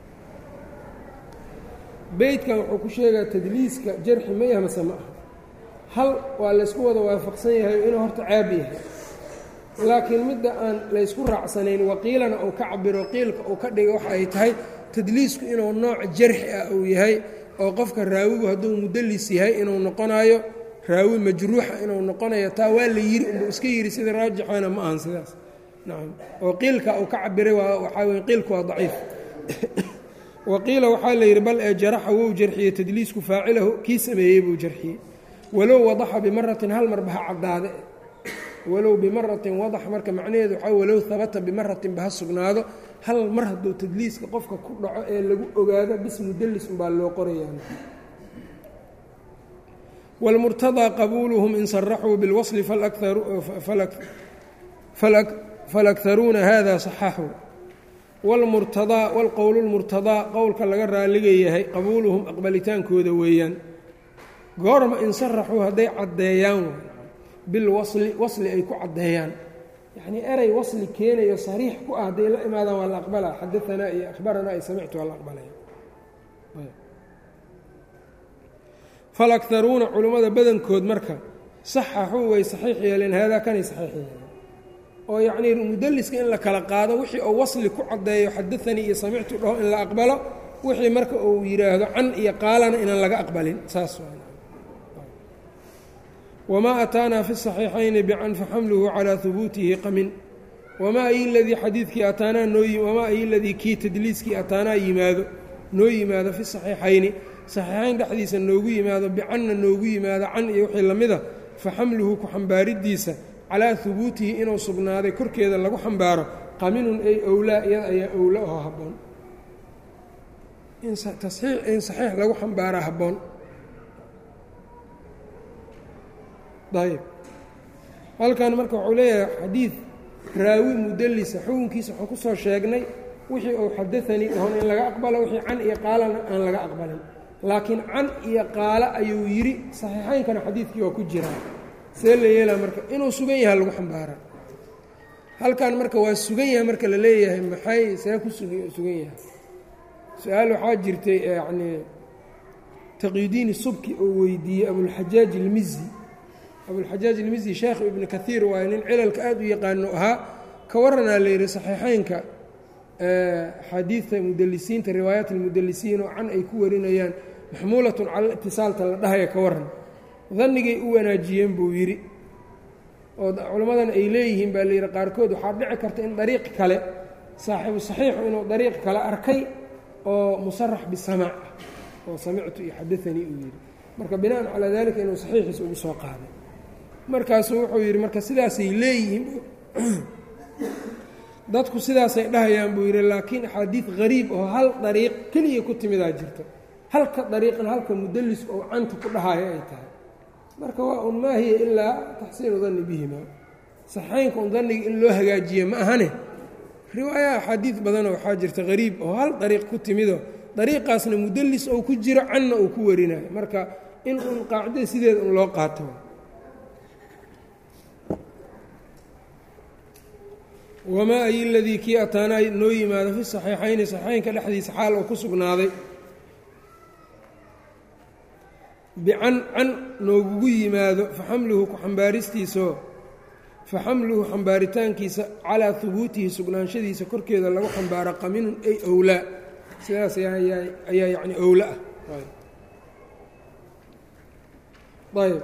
beytkan wuxuu ku sheegaa tadliiska jarxi ma yaha mase ma aha hal waa laysku wada waafaqsan yahay inuu horta caab yahay laakiin midda aan laysku raacsanayn waqiilana uu ka cabiro qiilka uu ka dhiga waxa ay tahay tadliisku inuu nooc jarxi ah uu yahay oo qofka raawigu hadduu mudallis yahay inuu noqonayo raawi majruuxa inuu noqonayo taa waa la yiri unbuu iska yidhi sida raajixana ma ahan sidaas nacam oo qiilka uu ka cabiray waa waxaa weye qiilku waa daciif waqiila waxaa la yidhi bal ee jaraxa wou jarxiyey tadliisku faacilahu kii sameeyey buu jarxiyey walow wadaxa bimaratin hal marba ha caddaade walow bimaratin wadax marka macnaheedu waxaa walow habata bimaratin ba ha sugnaado hal mar hadduu tadliiska qofka ku dhaco ee lagu ogaado bis mudallis unbaa loo qorayaa wاlmurtadaa qabuuluhum in saraxuu biاlwasli falakharuuna hada صaxaxuu wاlmurtadaa wاlqowl اlmurtadaa qowlka laga raaliga yahay qabuuluhum aqbalitaankooda weeyaan goorma in saraxuu hadday caddeeyaan bilwasli wasli ay ku caddeeyaan yacnii erey wasli keenayo sariix ku ah hadday la imaadaan waa la aqbalaa xadaanaa iyo akhbaranaa iyo samictu waa la aqbalaya falakharuuna culummada badankood marka saxaxuu way saxiix yeeleen haadaa kanay saxiix yeeleen oo yacnii mudalliska in la kala qaado wixii uu wasli ku caddeeyo xadaanii iyo samictu dhaho in la aqbalo wixii marka uu yidhaahdo can iyo qaalana inaan laga aqbalin saas wma ataanaa fi الصaxiixayni bcan faxamluhu calىa hubuutihi qamin wamaa ay ladii xadiidkii ataanaa noowamaa ay ladii kii tadliiskii ataanaa yimaado noo yimaado fi صaxiixayni صaxiixayn dhexdiisa noogu yimaado bicanna noogu yimaado can iyo wixii lamida faxamluhu ku xambaaridiisa calaa hubuutihi inuu sugnaaday korkeeda lagu xambaaro qaminun ay owlaa iyada ayaa owla oo habboon in saxiix lagu xambaaraa habboon ayb halkan marka wuxuu leeyahay xadiid raawi mudalisa xukunkiisa waxaan kusoo sheegnay wixii uu xadaanii dhahon in laga aqbalo wixii can iyo qaalana aan laga aqbalin laakiin can iyo qaalo ayuu yidhi saxiixaynkana xadiidkii waa ku jiraa see la yeelaa marka inuu sugan yahay lagu xambaaraa halkan marka waa sugan yahay marka la leeyahay maxay see ku sugan yahay su-aal waxaa jirtay yacnii taqyidiini subki oo weydiiyey abulxajaaj ilmizi abulxajaaj ilmizi sheekh ibnu kaiir waaye nin cilalka aada u yaqaano ahaa ka waranaa la yidhi saxiixeynka axaadiidta mudalisiinta riwaayaat almudalisiin oo can ay ku warinayaan maxmuulatun cala itisaalta la dhahaya ka waran dannigay u wanaajiyeen buu yidhi oo culammadan ay leeyihiin baa layidhi qaarkood waxaa dhici karta in dariiq kale saaxiibu saxiixu inuu dariiq kale arkay oo musarax bisamaac oo samictu iyo xadaanii uu yidhi marka binaan calaa dalika inuu saxiixiisa ugu soo qaaday markaasuu wuxuu yidhi marka sidaasay leeyihiin dadku sidaasay dhahayaan buu yidhi laakiin axaadiid hariib oo hal dariiq keliya ku timidaa jirto halka dariiqna halka mudallisku oo canta ku dhahayo ay tahay marka waa un maa hiya ilaa taxsiinu danni bihima saxaynka un danniga in loo hagaajiye ma ahane riwaaya axaadiid badanoo waxaa jirta hariib oo hal dariiq ku timido dariiqaasna mudallis ou ku jiro canna uu ku warinayo marka in un qaacidada sideeda un loo qaato wamaa ay ladii kii ataanaa noo yimaado fi saxiixayni saxiixaynka dhexdiisa xaal oo ku sugnaaday bican can noogugu yimaado faxamluhu ku xambaaristiisao faxamluhu xambaaritaankiisa calaa hubuutihi sugnaanshadiisa korkeeda lagu xambaaro qaminun ay owlaa sidaas ayaa yani owla ah ayb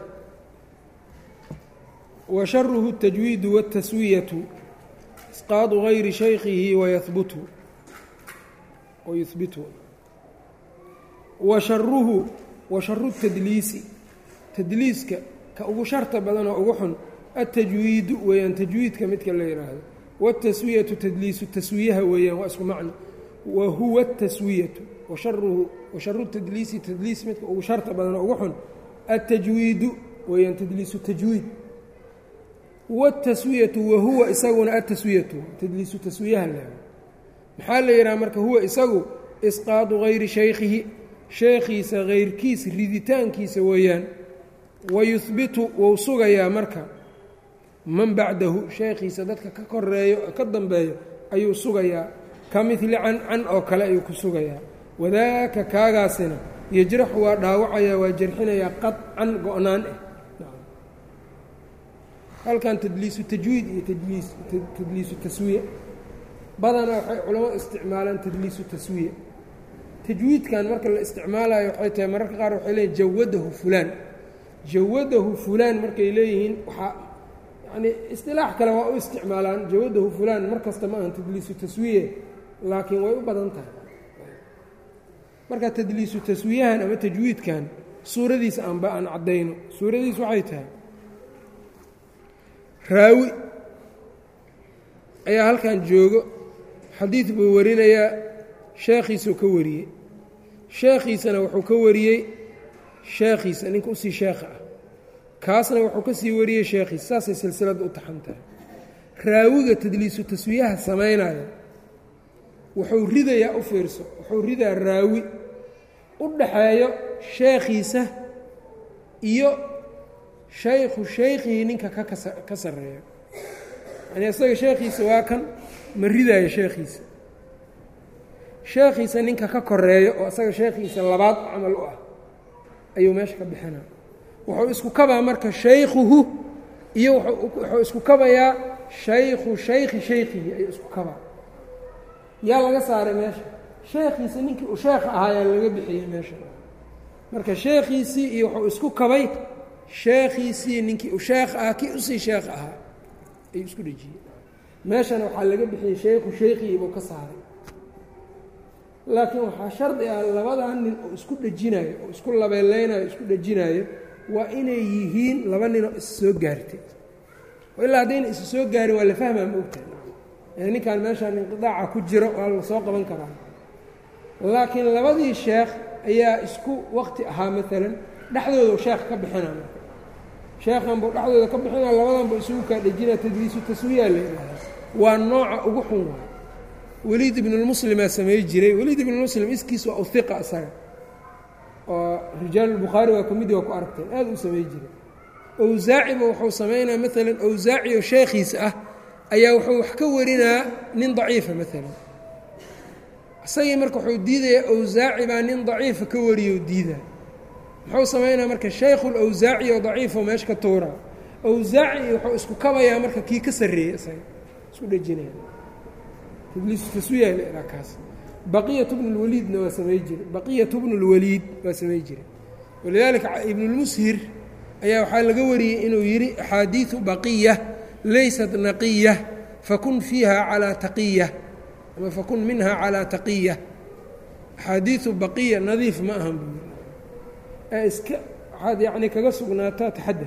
wa sharuhu الtajwiidu wالtaswiyatu isqaadu gayri shaykihi wayahbutu wayuhbitu wa sharuhu wa sharu tadliisi tadliiska ka ugu sharta badan oo ugu xun atajwiidu weeyaan tajwiidka midka la yidhaahdo wاtaswiyatu tadliisu taswiyaha weeyaan waa isku macno wa huwa اtaswiyatu washaruhu washaru tadliisi tadliis midka ugu sharta badan oo ugu xun atajwiidu weeyaan tadliisu tajwiid wاtaswiyatu wahuwa isaguna ataswiyatu tadliisu taswiyaha le maxaa la yidhaha marka huwa isagu isqaadu gayri shaykhihi sheekhiisa hayrkiis riditaankiisa weeyaan wayuhbitu wou sugayaa marka man bacdahu sheekhiisa dadka ka koreeyo ka dambeeyo ayuu sugayaa ka midli can can oo kale ayuu ku sugayaa wadaaka kaagaasina yajraxu waa dhaawacayaa waa jarxinayaa qaطcan go-naan ah halkan tadliisu tajwiid iyo tadliis tadliisu taswiya badanaa waxay culamadu isticmaalaan tadliisu taswiya tajwiidkan marka la isticmaalayo waxay tahay mararka qaar waxay leeyihin jawadahu fulaan jawadahu fulaan markay leeyihiin waxaa yani istilaax kale waa u isticmaalaan jawadahu fulaan mar kasta ma ahan tadliisu taswiye laakiin way u badan tahay marka tadliisu taswiyahan ama tajwiidkan suuradiisa aanba aan caddayno suuradiis waxay tahay raawi ayaa halkan joogo xadiid buu warinayaa sheekhiisuu ka wariyey sheekhiisana wuxuu ka wariyey sheekhiisa ninka usii sheekha ah kaasna wuxuu ka sii wariyey sheekhiisa saasay silsilada u taxan tahay raawiga tadliisu taswiyaha samaynayo wuxuu ridayaa u fiirso wuxuu ridaa raawi u dhaxeeyo sheekhiisa iyo shaykhu shaykhihii ninka kakasa ka sarreeyo yani isaga sheekhiisa waa kan ma ridaayo sheekhiisa sheekhiisa ninka ka koreeyo oo isaga sheekhiisa labaad camal u ah ayuu meesha ka bixinaa wuxuu isku kabaa marka shaykhuhu iyo wuxuu isku kabayaa shaykhu shaykhi shaykhihi ayuu isku kabaa yaa laga saaray meesha sheekhiisa ninkii uu sheekha ahaayaa laga bixiyey meesha marka sheekhiisii iyo wuxuu isku kabay sheekhiisii ninkii uu sheekh ahaa kii usii sheekh ahaa ayuu isku dhejiyey meeshana waxaa laga bixiyey shaykhu shaykhii buu ka saaray laakiin waxaa shardi ah labadan nin oo isku dhejinayo oo isku labeeleynayo isku dhejinayo waa inay yihiin laba ninoo is soo gaartay ilaa haddayna isu soo gaarin waa la fahmaa ma ogtahay ninkan meeshaan inqidaaca ku jiro waa la soo qaban karaa laakiin labadii sheekh ayaa isku waqti ahaa maalan dhexdooda sheekh ka bixina marka sheekhan buu dhexdooda ka bixina labadan buu isugu kaa dhejina tadliisu taswiyaa la yidhahdaa waa nooca ugu xun waay weliid ibnulmuslimaa samey jiray weliid ibnulmuslim iskiis waa uhiqa isaga oo rijaalulbukhaari waa ka midi waa ku aragteen aad u samey jiray awsaaciba wuxuu samaynaa maalan awsaaci oo sheekhiisa ah ayaa wuxuu wax ka warinaa nin daciifa maalan isagii marka wuxuu diidayaa awsaaci baa nin daciifa ka wariyo diidaa muxuu samaynaa marka shaykhul awsaaci oo daciifo meesha ka tuuraa awsaaci wuxuu isku kabayaa marka kii ka sarreeyey isaga isku dhejinaya tadliisu taswiya la kaas baqiyatu bnu lwaliidna waa samey jiray baqiyatu bnu lwaliid waa samey jiray walidaalika ibnulmushir ayaa waxaa laga wariyey inuu yidhi axaadiidu baqiya laysat naqiya fakun fiiha calaa taqiya ama fakun minha calaa taqiya axaadiidu baqiya nadiif ma ahan buu yidhi ee iska waxaad yacni kaga sugnaataa taxadar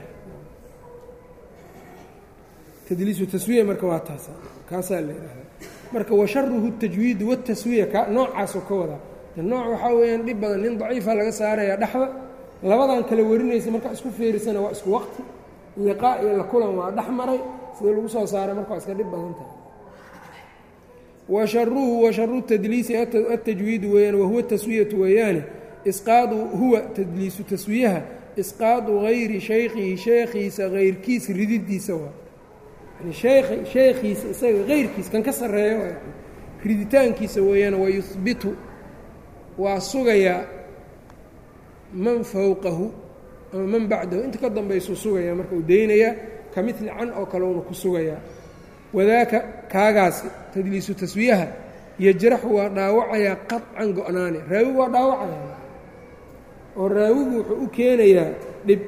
tadliisu taswiya marka waa taasa kaasaa la yidhahdaa marka washaruhu tajwiidu wataswiya ka noocaasoo ka wadaa nooc waxaa weeyaan dhib badan nin daciifa laga saarayaa dhexda labadan kale warinaysa markaa isku feerisana waa isku waqti liqaa iyo la kulan waa dhex maray sida lagu soo saaray marka waa iska dhib badan tahay washaruhu washaru tadliisi atajwiidu weeyaan wahuwa taswiyatu weeyaane isqaadu huwa tadliisu taswiyaha isqaadu gayri shaykhihi sheekhiisa hayrkiis rididiisa waa yani sheekh sheekhiisa isaga hayrkiisa kan ka sarreeyo riditaankiisa weeyaan wayuhbitu waa sugayaa man fowqahu ama man bacdahu inta ka dambaysuu sugayaa marka uu daynayaa ka midli can oo kale uuna ku sugayaa wadaaka kaagaasi tadliisu taswiyaha yajraxu waa dhaawacayaa qaطcan go-naane raawigu waa dhaawacayaa oo raawigu wuxuu u keenayaa dhib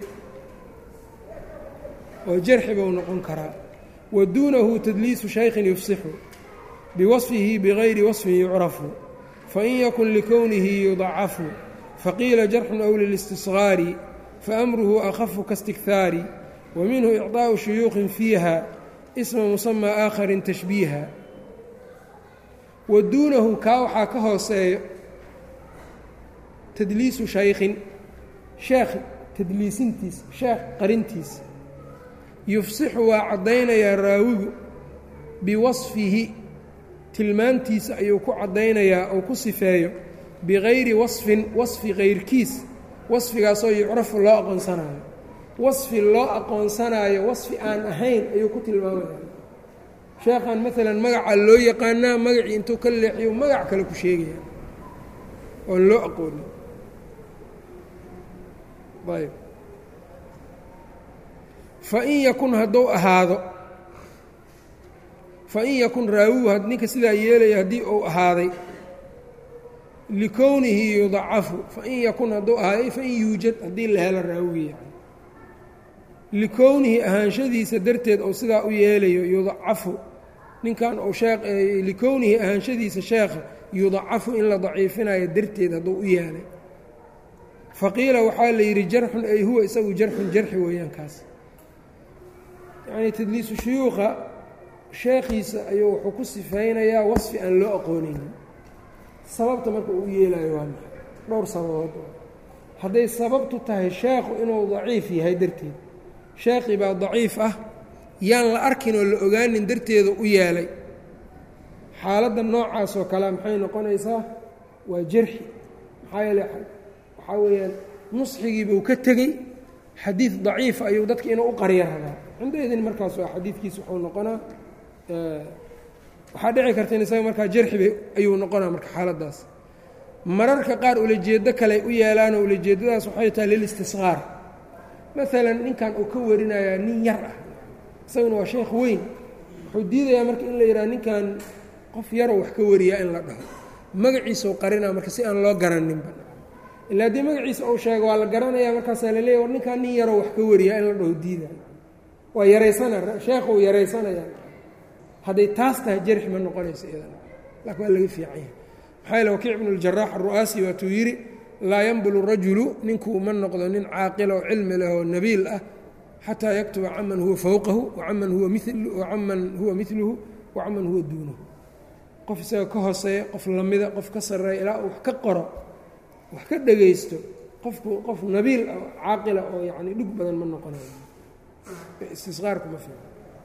oo jarxi buu noqon karaa wa duunahu tadliisu shaykhin yufsixu biwasfihi bigayri wasfin yucrafu fain yakun likownihi yudacafu faqiila jarxun aw lilistisgaari faamruhu akhafu kaاstikhaari wa minhu icطaaءu shuyuuqin fiiha isma musamaa aakharin tashbiiha wa duunahu kaa waxaa ka hooseeyo tadliisu shaykhin sheekh tadliisintiisa sheekh qarintiisa yufsixu waa caddaynayaa raawigu biwasfihi tilmaantiisa ayuu ku caddaynayaa ou ku sifeeyo bigayri wasfin wasfi kayrkiis wasfigaasoo yucrafu loo aqoonsanayo wasfi loo aqoonsanaayo wasfi aan ahayn ayuu ku tilmaamaya sheekhan maalan magaca loo yaqaanaa magacii intuu ka leexiyo magac kale ku sheegaya oon loo aqoonin ayb fain yakun hadduu ahaado fain yakun raawigu ninka sidaa yeelaya haddii uu ahaaday likownihi yudacafu fain yakun hadduu ahaaday fain yuujad haddii la helo raawigi yani likownihi ahaanshadiisa darteed ou sidaa u yeelayo yudacafu ninkan uu shee likownihi ahaanshadiisa sheekha yudacafu in la daciifinayo darteed hadduu u yeelay faqiila waxaa la yidhi jarxun ay huwa isagu jarxun jarxi weeyaan kaas yacnii tadliisu shuyuuqa sheekhiisa ayuu wuxuu ku sifaynayaa wasfi aan loo aqoonaynin sababta marka uu yeelayo waa maxay dhowr sababood hadday sababtu tahay sheekhu inuu daciif yahay darteed sheekhii baa daciif ah yaan la arkin oo la ogaanin darteeda u yeelay xaaladda noocaasoo kalea maxay noqonaysaa waa jarxi maxaa yeele waxaa weeyaan nusxigiibuu ka tegey xadiid daciifa ayuu dadka inuu u qarya rabaa cindaydin markaas xadiidkiisa wuxuu noqonaa waxaa dhici karta in isaga markaa jarxiba ayuu noqonaa marka xaaladdaas mararka qaar ulajeeddo kale u yeelaanoo ulajeeddadaas waxay tahay lilistisqaar maalan ninkan uu ka warinayaa nin yar ah isaguna waa sheekh weyn wuxuu diidayaa marka in la yidhaha ninkan qof yaroo wax ka wariyaa in la dhaho magaciisau qarinaa marka si aan loo garaninba ila haddii magaciisa uu sheego waa la garanayaa markaasaa la leeya war ninkan nin yaroo wax ka wariyaa in la dhaho diida waa yaraysana sheekhu uu yaraysanaya hadday taas tahay jarxi ma noqonayso iyadan laakin waa laga fiican yahay maxaa yaele wakiic bnu ljaraax aru'aasi waatuu yidhi laa yanbulu rajulu ninkuu ma noqdo nin caaqila oo cilmi leh oo nabiil ah xataa yaktuba caman huwa fowqahu wacaman huwa wacaman huwa miluhu wacaman huwa duunahu qof isaga ka hooseeya qof lamida qof ka sarreeya ilaa uu wax ka qoro wax ka dhegaysto qofku qof nabiil ah caaqila oo yacni dhug badan ma noqonayo istisqaarku ma fiico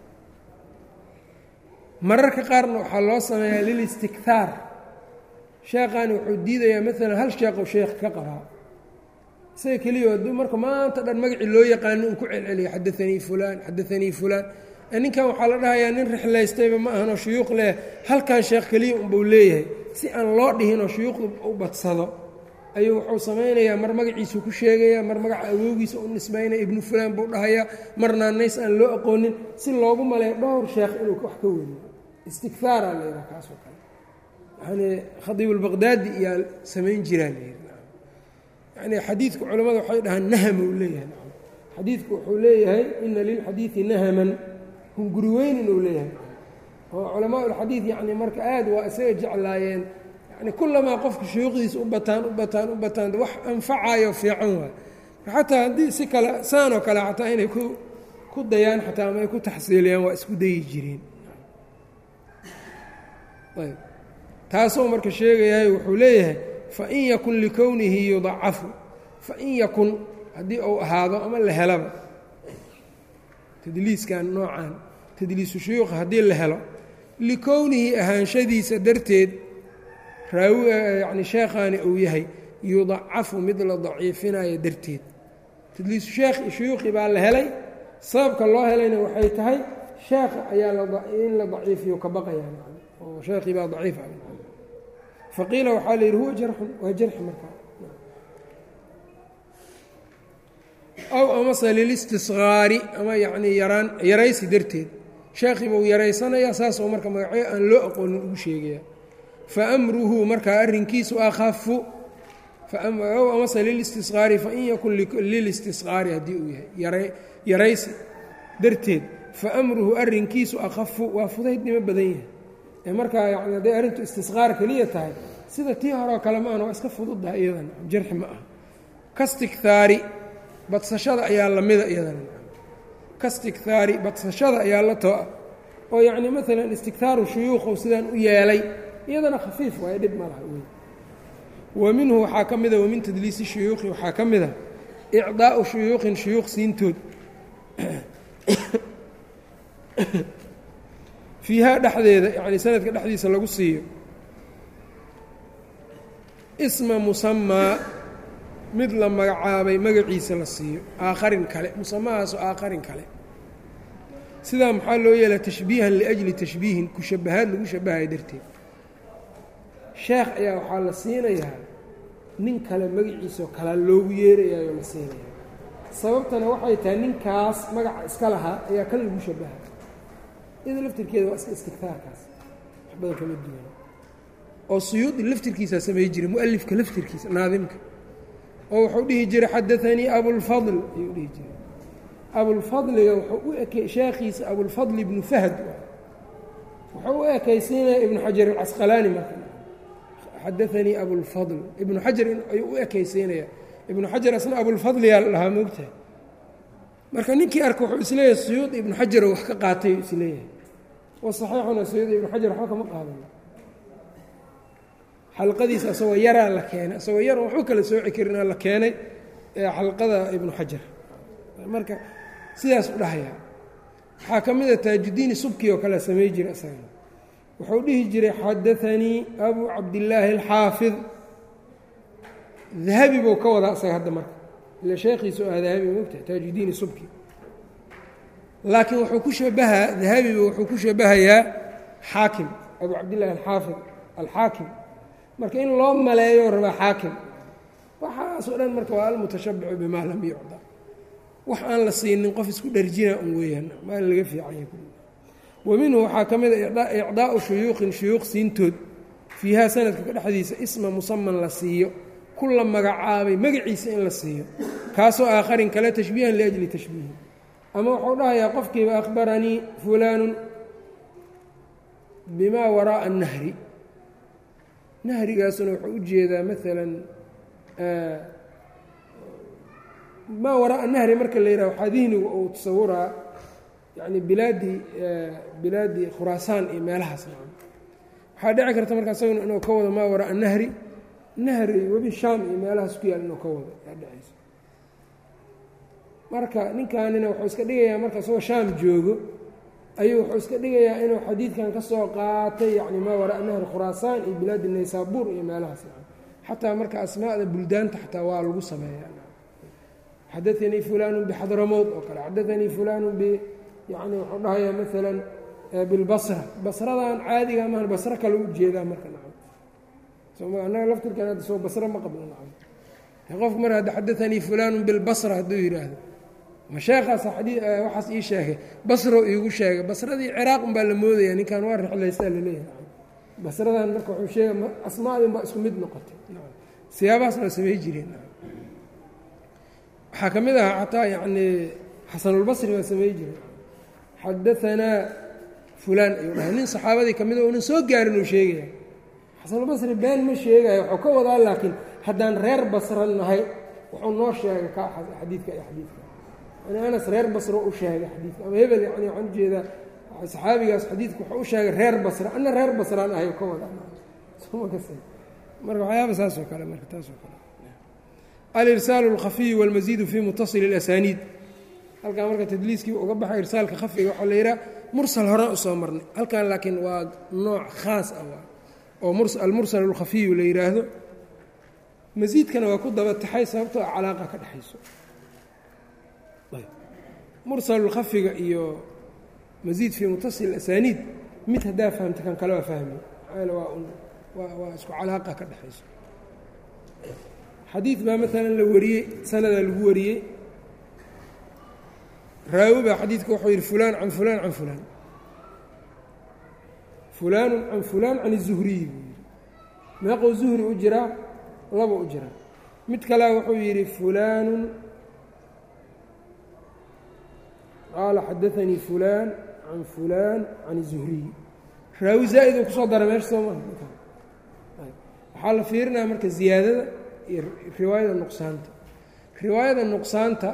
mararka qaarna waxaa loo sameeyaa lilistikhaar sheekhaani wuxuu diidayaa maalan hal sheekhow sheekh ka qabaa isaga keliya hadduu marka maanta dhan magacii loo yaqaano uu ku celceliyo xadaanii fulaan xadaanii fulaan ninkan waxaa la dhahayaa nin rixlaystayba ma ahanoo shuyuuq leh halkan sheekh keliya unbuu leeyahay si aan loo dhihinoo shuyuuqdu u badsado ayuu wuxuu samaynayaa mar magaciisuu ku sheegayaa mar magaca awoogiisa u nisbaynaya ibnu fulaan buu dhahayaa mar naanays aan loo aqoonin si loogu maleeyo dhowr sheekh inuu wax ka weriyo istikhaara la yidhaha kaasoo kale yani khadiibulbaqdaadi iyaa samayn jiraa la yidhi yani xadiidku culimmada waxay dhahaan naham uu leeyahay xadiidku wuxuu leeyahay ina lilxadiidi nahaman hunguri weyn inuu leeyahay oo culamaa ulxadiid yani marka aad waa isaga jeclaayeen yani kulamaa qofka shuyuuqdiisa u bataan u bataan u bataan wax anfacayo fiican waay xataa haddii si kale saanoo kale xataa inay ku ku dayaan xataa ama ay ku taxsiiliyaan waa isku dayi jireen ayb taasuu marka sheegayahay wuxuu leeyahay fain yakun likownihi yudacafu fain yakun haddii uu ahaado ama la helaba tadliiskan noocan tadliisu shuyuuqa haddii la helo likownihi ahaanshadiisa darteed raawi yani sheekhaani uu yahay yudacafu mid la daciifinayo darteed tadliisu sheekh shuyuuqi baa la helay sababka loo helayna waxay tahay sheekha ayaa in la daciifiyo ka baqaya oo sheekhii baa daciif ah faqiila waxaa la yidhi huwa jarxun waa jarxi markaa aw amase lilistisqaari ama yacnii yaraan yaraysi darteed sheekhii buu yaraysanayaa saasoo marka magacyo aan loo aqoonin ugu sheegaya fa amruhu markaa arrinkiisu akhafu aw amase lilistisqaari fain yakun lilistisqaari haddii uu yahay yaraysi darteed fa amruhu arrinkiisu akhafu waa fudaydnimo badan yahay ee markaa yani hadday arrintu istisqaar keliya tahay sida tii horeo kale ma ahna waa iska fududdaha iyadan jarxi ma aha kastikhaari badsashada ayaa lamida iyadana kastikhaari badsashada ayaa la too ah oo yacni maalan istikhaaru shuyuuqow sidaan u yeelay iyadana khafiif waayo dhib ma laha wey wa minhu waxaa ka mida wamin tadliisi shuyuuqi waxaa ka mid a icdaa'u shuyuuqin shuyuuq siintood fiihaa dhexdeeda yacni sanadka dhexdiisa lagu siiyo isma musamaa mid la magacaabay magaciisa la siiyo aakharin kale musamahaaso aakharin kale sidaa maxaa loo yeelaa tashbiihan liajli tashbiihin ku shabahaad lagu shabahayo darteed sheekh ayaa waxaa la siinayaa nin kale magaciisao kalaa loogu yeerayayo la siinaya sababtana waxay tahay ninkaas magaca iska lahaa ayaa kan lagu shabaha iyada laftirkeeda waa iska istigtaarkaas wax badan kama duwan oo suyuudi laftirkiisaa samey jiray mualifka laftirkiisa naadimka oo wuxuu dhihi jiray xadaanii abulfadl ayuu dhihi jiray abulfadliga wuxuu u ekey sheekhiisa abulfadl ibnu fahd wuxuu u ekaysiinaya ibnu xajar alcasqalaani marka xadaanii abulfadl ibnu xajar ayuu u ekaysiinaya ibnu xajar asna abulfadliyaa la dhahaa moogtahay marka ninkii arka wuxuu isleeyahay suyuud ibnu xajaroo wax ka qaatay isleeyahay wa saxiixuna suyuud ibnu xajar waxba kama qaadan xalqadiisa asagoo yaraa la keenay asagoo yar waxba kala sooci karinaa la keenay ee xalqada ibnu xajar marka sidaas u dhahayaa waxaa ka mid a taajudiini subki oo kale samey jira isagana wuxuu dhihi jiray xadaanii abu cabdillaahi alxaafid dahabi buu ka wadaa isaga hadda marka ila sheekhiisu ah dahabi mogtahay taajudiini subki laakiin wuxuu ku shabahaa dahabiba wuxuu ku shabahayaa xaakim abu cabdillahi alxaafid alxaakim marka in loo maleeyo rabaa xaakim waxaasoo dhan marka waa almutashabicu bimaa lam yucda wax aan la siinin qof isku dharjina un weeyaan maa laga fiicanya wa minhu waxaa ka mid a icdaau shuyuuqin shuyuuq siintood fiihaa sanadka ka dhexdiisa isma musaman la siiyo ku la magacaabay magaciisa in la siiyo kaasoo aakharin kale tashbiihan liajli tashbiihi ama wuxuu dhahayaa qofkiiba akhbaranii fulaanu bimaa waraa'a annahri nahrigaasuna wuxuu u jeedaa maalan maa waraa'a nahri marka la yidhaha waxaa dihnigu uu tasawuraa yacni bilaadii bilaadii khuraasaan iyo meelahaas nacam waxaa dhici karta marka isaguna inuu ka wado maa waraa'a nahri nahri webi shaam iyo meelahaas ku yaal inuu ka wado yaa dhacaysa marka ninkaanina wuxuu iska dhigayaa marka isagoo shaam joogo ayuu wuxuu iska dhigayaa inuu xadiidkan ka soo qaatay yacni maa waraa nahri khuraasaan iyo bilaadi naysaabuur iyo meelahaas xataa marka asmaa'da buldaanta xataa waa lagu sameeyaa xadaanii fulaanu bixadramowd oo kale xadaanii fulaanu b yani wuxuu dhahayaa maalan bilbasra basradan caadiga maahan basro kale u jeedaa marka nacam annaga laftirkan hadda soo basro ma qabno nacam qofku mar hadda xadaanii fulaanu bilbasra hadduu yidhaahdo ma sheekhaas waxaas ii sheegay basro iigu sheegay basradii ciraaq unbaa la moodaya ninkan waa rixlaystaa laleeyahay basradan marka wuxuu sheega asmaadin baa isku mid noqotay siyaabahaas waa samey jireen waxaa ka mid ahaa xataa yacni xasanulbasri waa samey jiray xadaanaa fulaan ayuu dhahay nin saxaabadii ka mid o unan soo gaarin uu sheegaya xasanulbasri been ma sheegayo wuxuu ka wadaa laakiin haddaan reer basra nahay wuxuu noo sheegay ka xadiidka iyo xadiidka yani anas reer basro u sheegay xadiidka ama hebel yani waxaan ujeedaa saxaabigaas xadiidka wuxuu u sheegay reer basra ana reer basraan ahay ka wadaa marka waxyaaba saas oo kale marka taas oo kale alirsaalu اlkhafiyu wاlmasiidu fi mutasili اlasaniid halkan marka tadliiskii uga baxay irsaalka khafiga waxaa la yidhaha mursal horaan usoo marnay halkan laakiin waa nooc khaas ah waa oo almursal اlkhafiyu la yidhaahdo masiidkana waa ku daba taxay sababtoo a calaaqa ka dhexayso mursal khafiga iyo masiid fii mutasil asaniid mid haddaa fahamta kan kale waa fahmi waa waa isku calaaqa ka dhexayso xadiid baa maalan la wariyey sanadaa lagu wariyey raawi baa xadiidka wuxuu yidhi fulaan can fulaan can fulaan fulaanu can fulaan can الzuhriyi buu yidhi meeqou zuhri u jiraa laba u jiraa mid kalea wuxuu yidhi fulaanu qaala xadaanii fulaan can fulaan can الzuhriyi raawi zaa'id uu kusoo dara meesha soo maha waxaa la fiirinaya marka ziyaadada iyo riwaayada nuqsaanta riwaayada nuqsaanta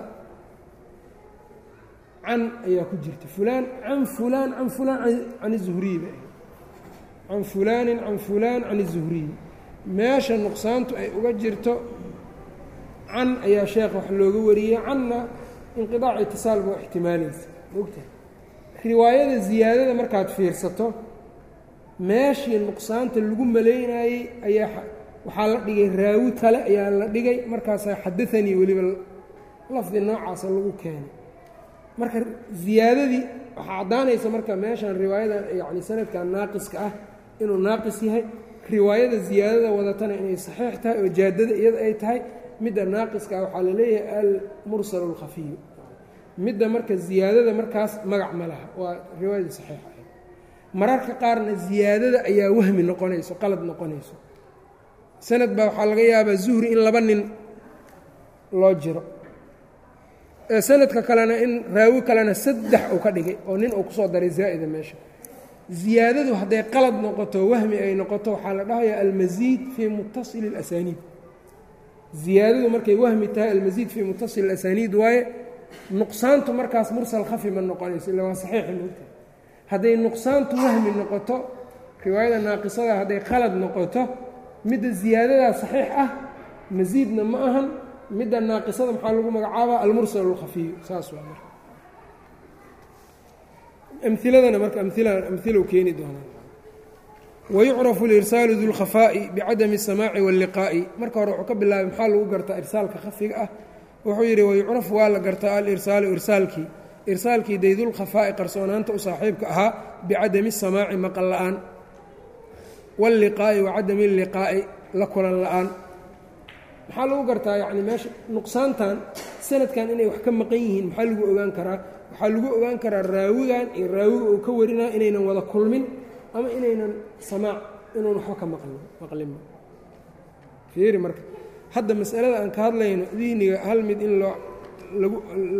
can ayaa ku jirta fulaan can fulaan can fulaan can الzuhriyi ba can fulaanin can fulaan can الzuhriyi meesha nuqsaantu ay uga jirto can ayaa sheekh wax looga wariyey canna inqiaac itisaal baa ixtimaalaysa mogtahay riwaayada ziyaadada markaad fiirsato meeshii nuqsaanta lagu malaynayey ayaa waxaa la dhigay raawi kale ayaa la dhigay markaasaa xadaanii weliba lafdi noocaasa lagu keenay marka ziyaadadii waxaa caddaanaysa marka meeshan riwaayada yacni sanadkan naaqiska ah inuu naaqis yahay riwaayada ziyaadada wadatana inay saxiix tahay oo jaadada iyada ay tahay midda naaqiska ah waxaa la leeyahay almursal اlkhafiyu midda marka ziyaadada markaas magac ma laha waa riwaayadii saxiixa ahayd mararka qaarna ziyaadada ayaa wahmi noqonayso qalad noqonayso sanad baa waxaa laga yaabaa zuhri in laba nin loo jiro sanadka kalena in raawi kalena saddex uu ka dhigay oo nin uu kusoo daray zaa'ida meesha ziyaadadu hadday qalad noqoto wahmi ay noqoto waxaa la dhahayaa almasiid fii mutasili اlasaniid ziyaadadu markay wahmi tahay almasiid fii mutasili اlasaniid waaye nuqsaantu markaas mursal khafi ma noqonayso illa waa saxiixi moogta hadday nuqsaantu wahmi noqoto riwaayada naaqisada hadday qalad noqoto midda ziyaadadaa saxiix ah masiidna ma ahan midda naaqisada maxaa lagu magacaabaa almursal اlkhafiyu saas waa marka amiladana marka amilow keeni doonaa wayucrafu lirsaalu du lkhafaa'i bicadami الsamaaci wاlliqaa'i marka hore wuxuu ka bilaabay maxaa lagu gartaa irsaalka khafiga ah wuxuu yidhi wayucrafu waa la gartaa alirsaalu irsaalkii irsaalkii daydulkhafaa'i qarsoonaanta u saaxiibka ahaa bicadami الsamaaci maqal la'aan wاlliqaa'i wacadami اlliqaa'i la kulan la'aan maxaa lagu gartaa yacni meesha nuqsaantan sanadkan inay wax ka maqan yihiin maxaa lagu ogaan karaa waxaa lagu ogaan karaa raawigan iyo raawiga uu ka warinaa inaynan wada kulmin ama inaynan samaac inuun waxba ka maqlin maqlinba fiiri marka hadda masalada aan ka hadlayno dihniga hal mid in loo lagu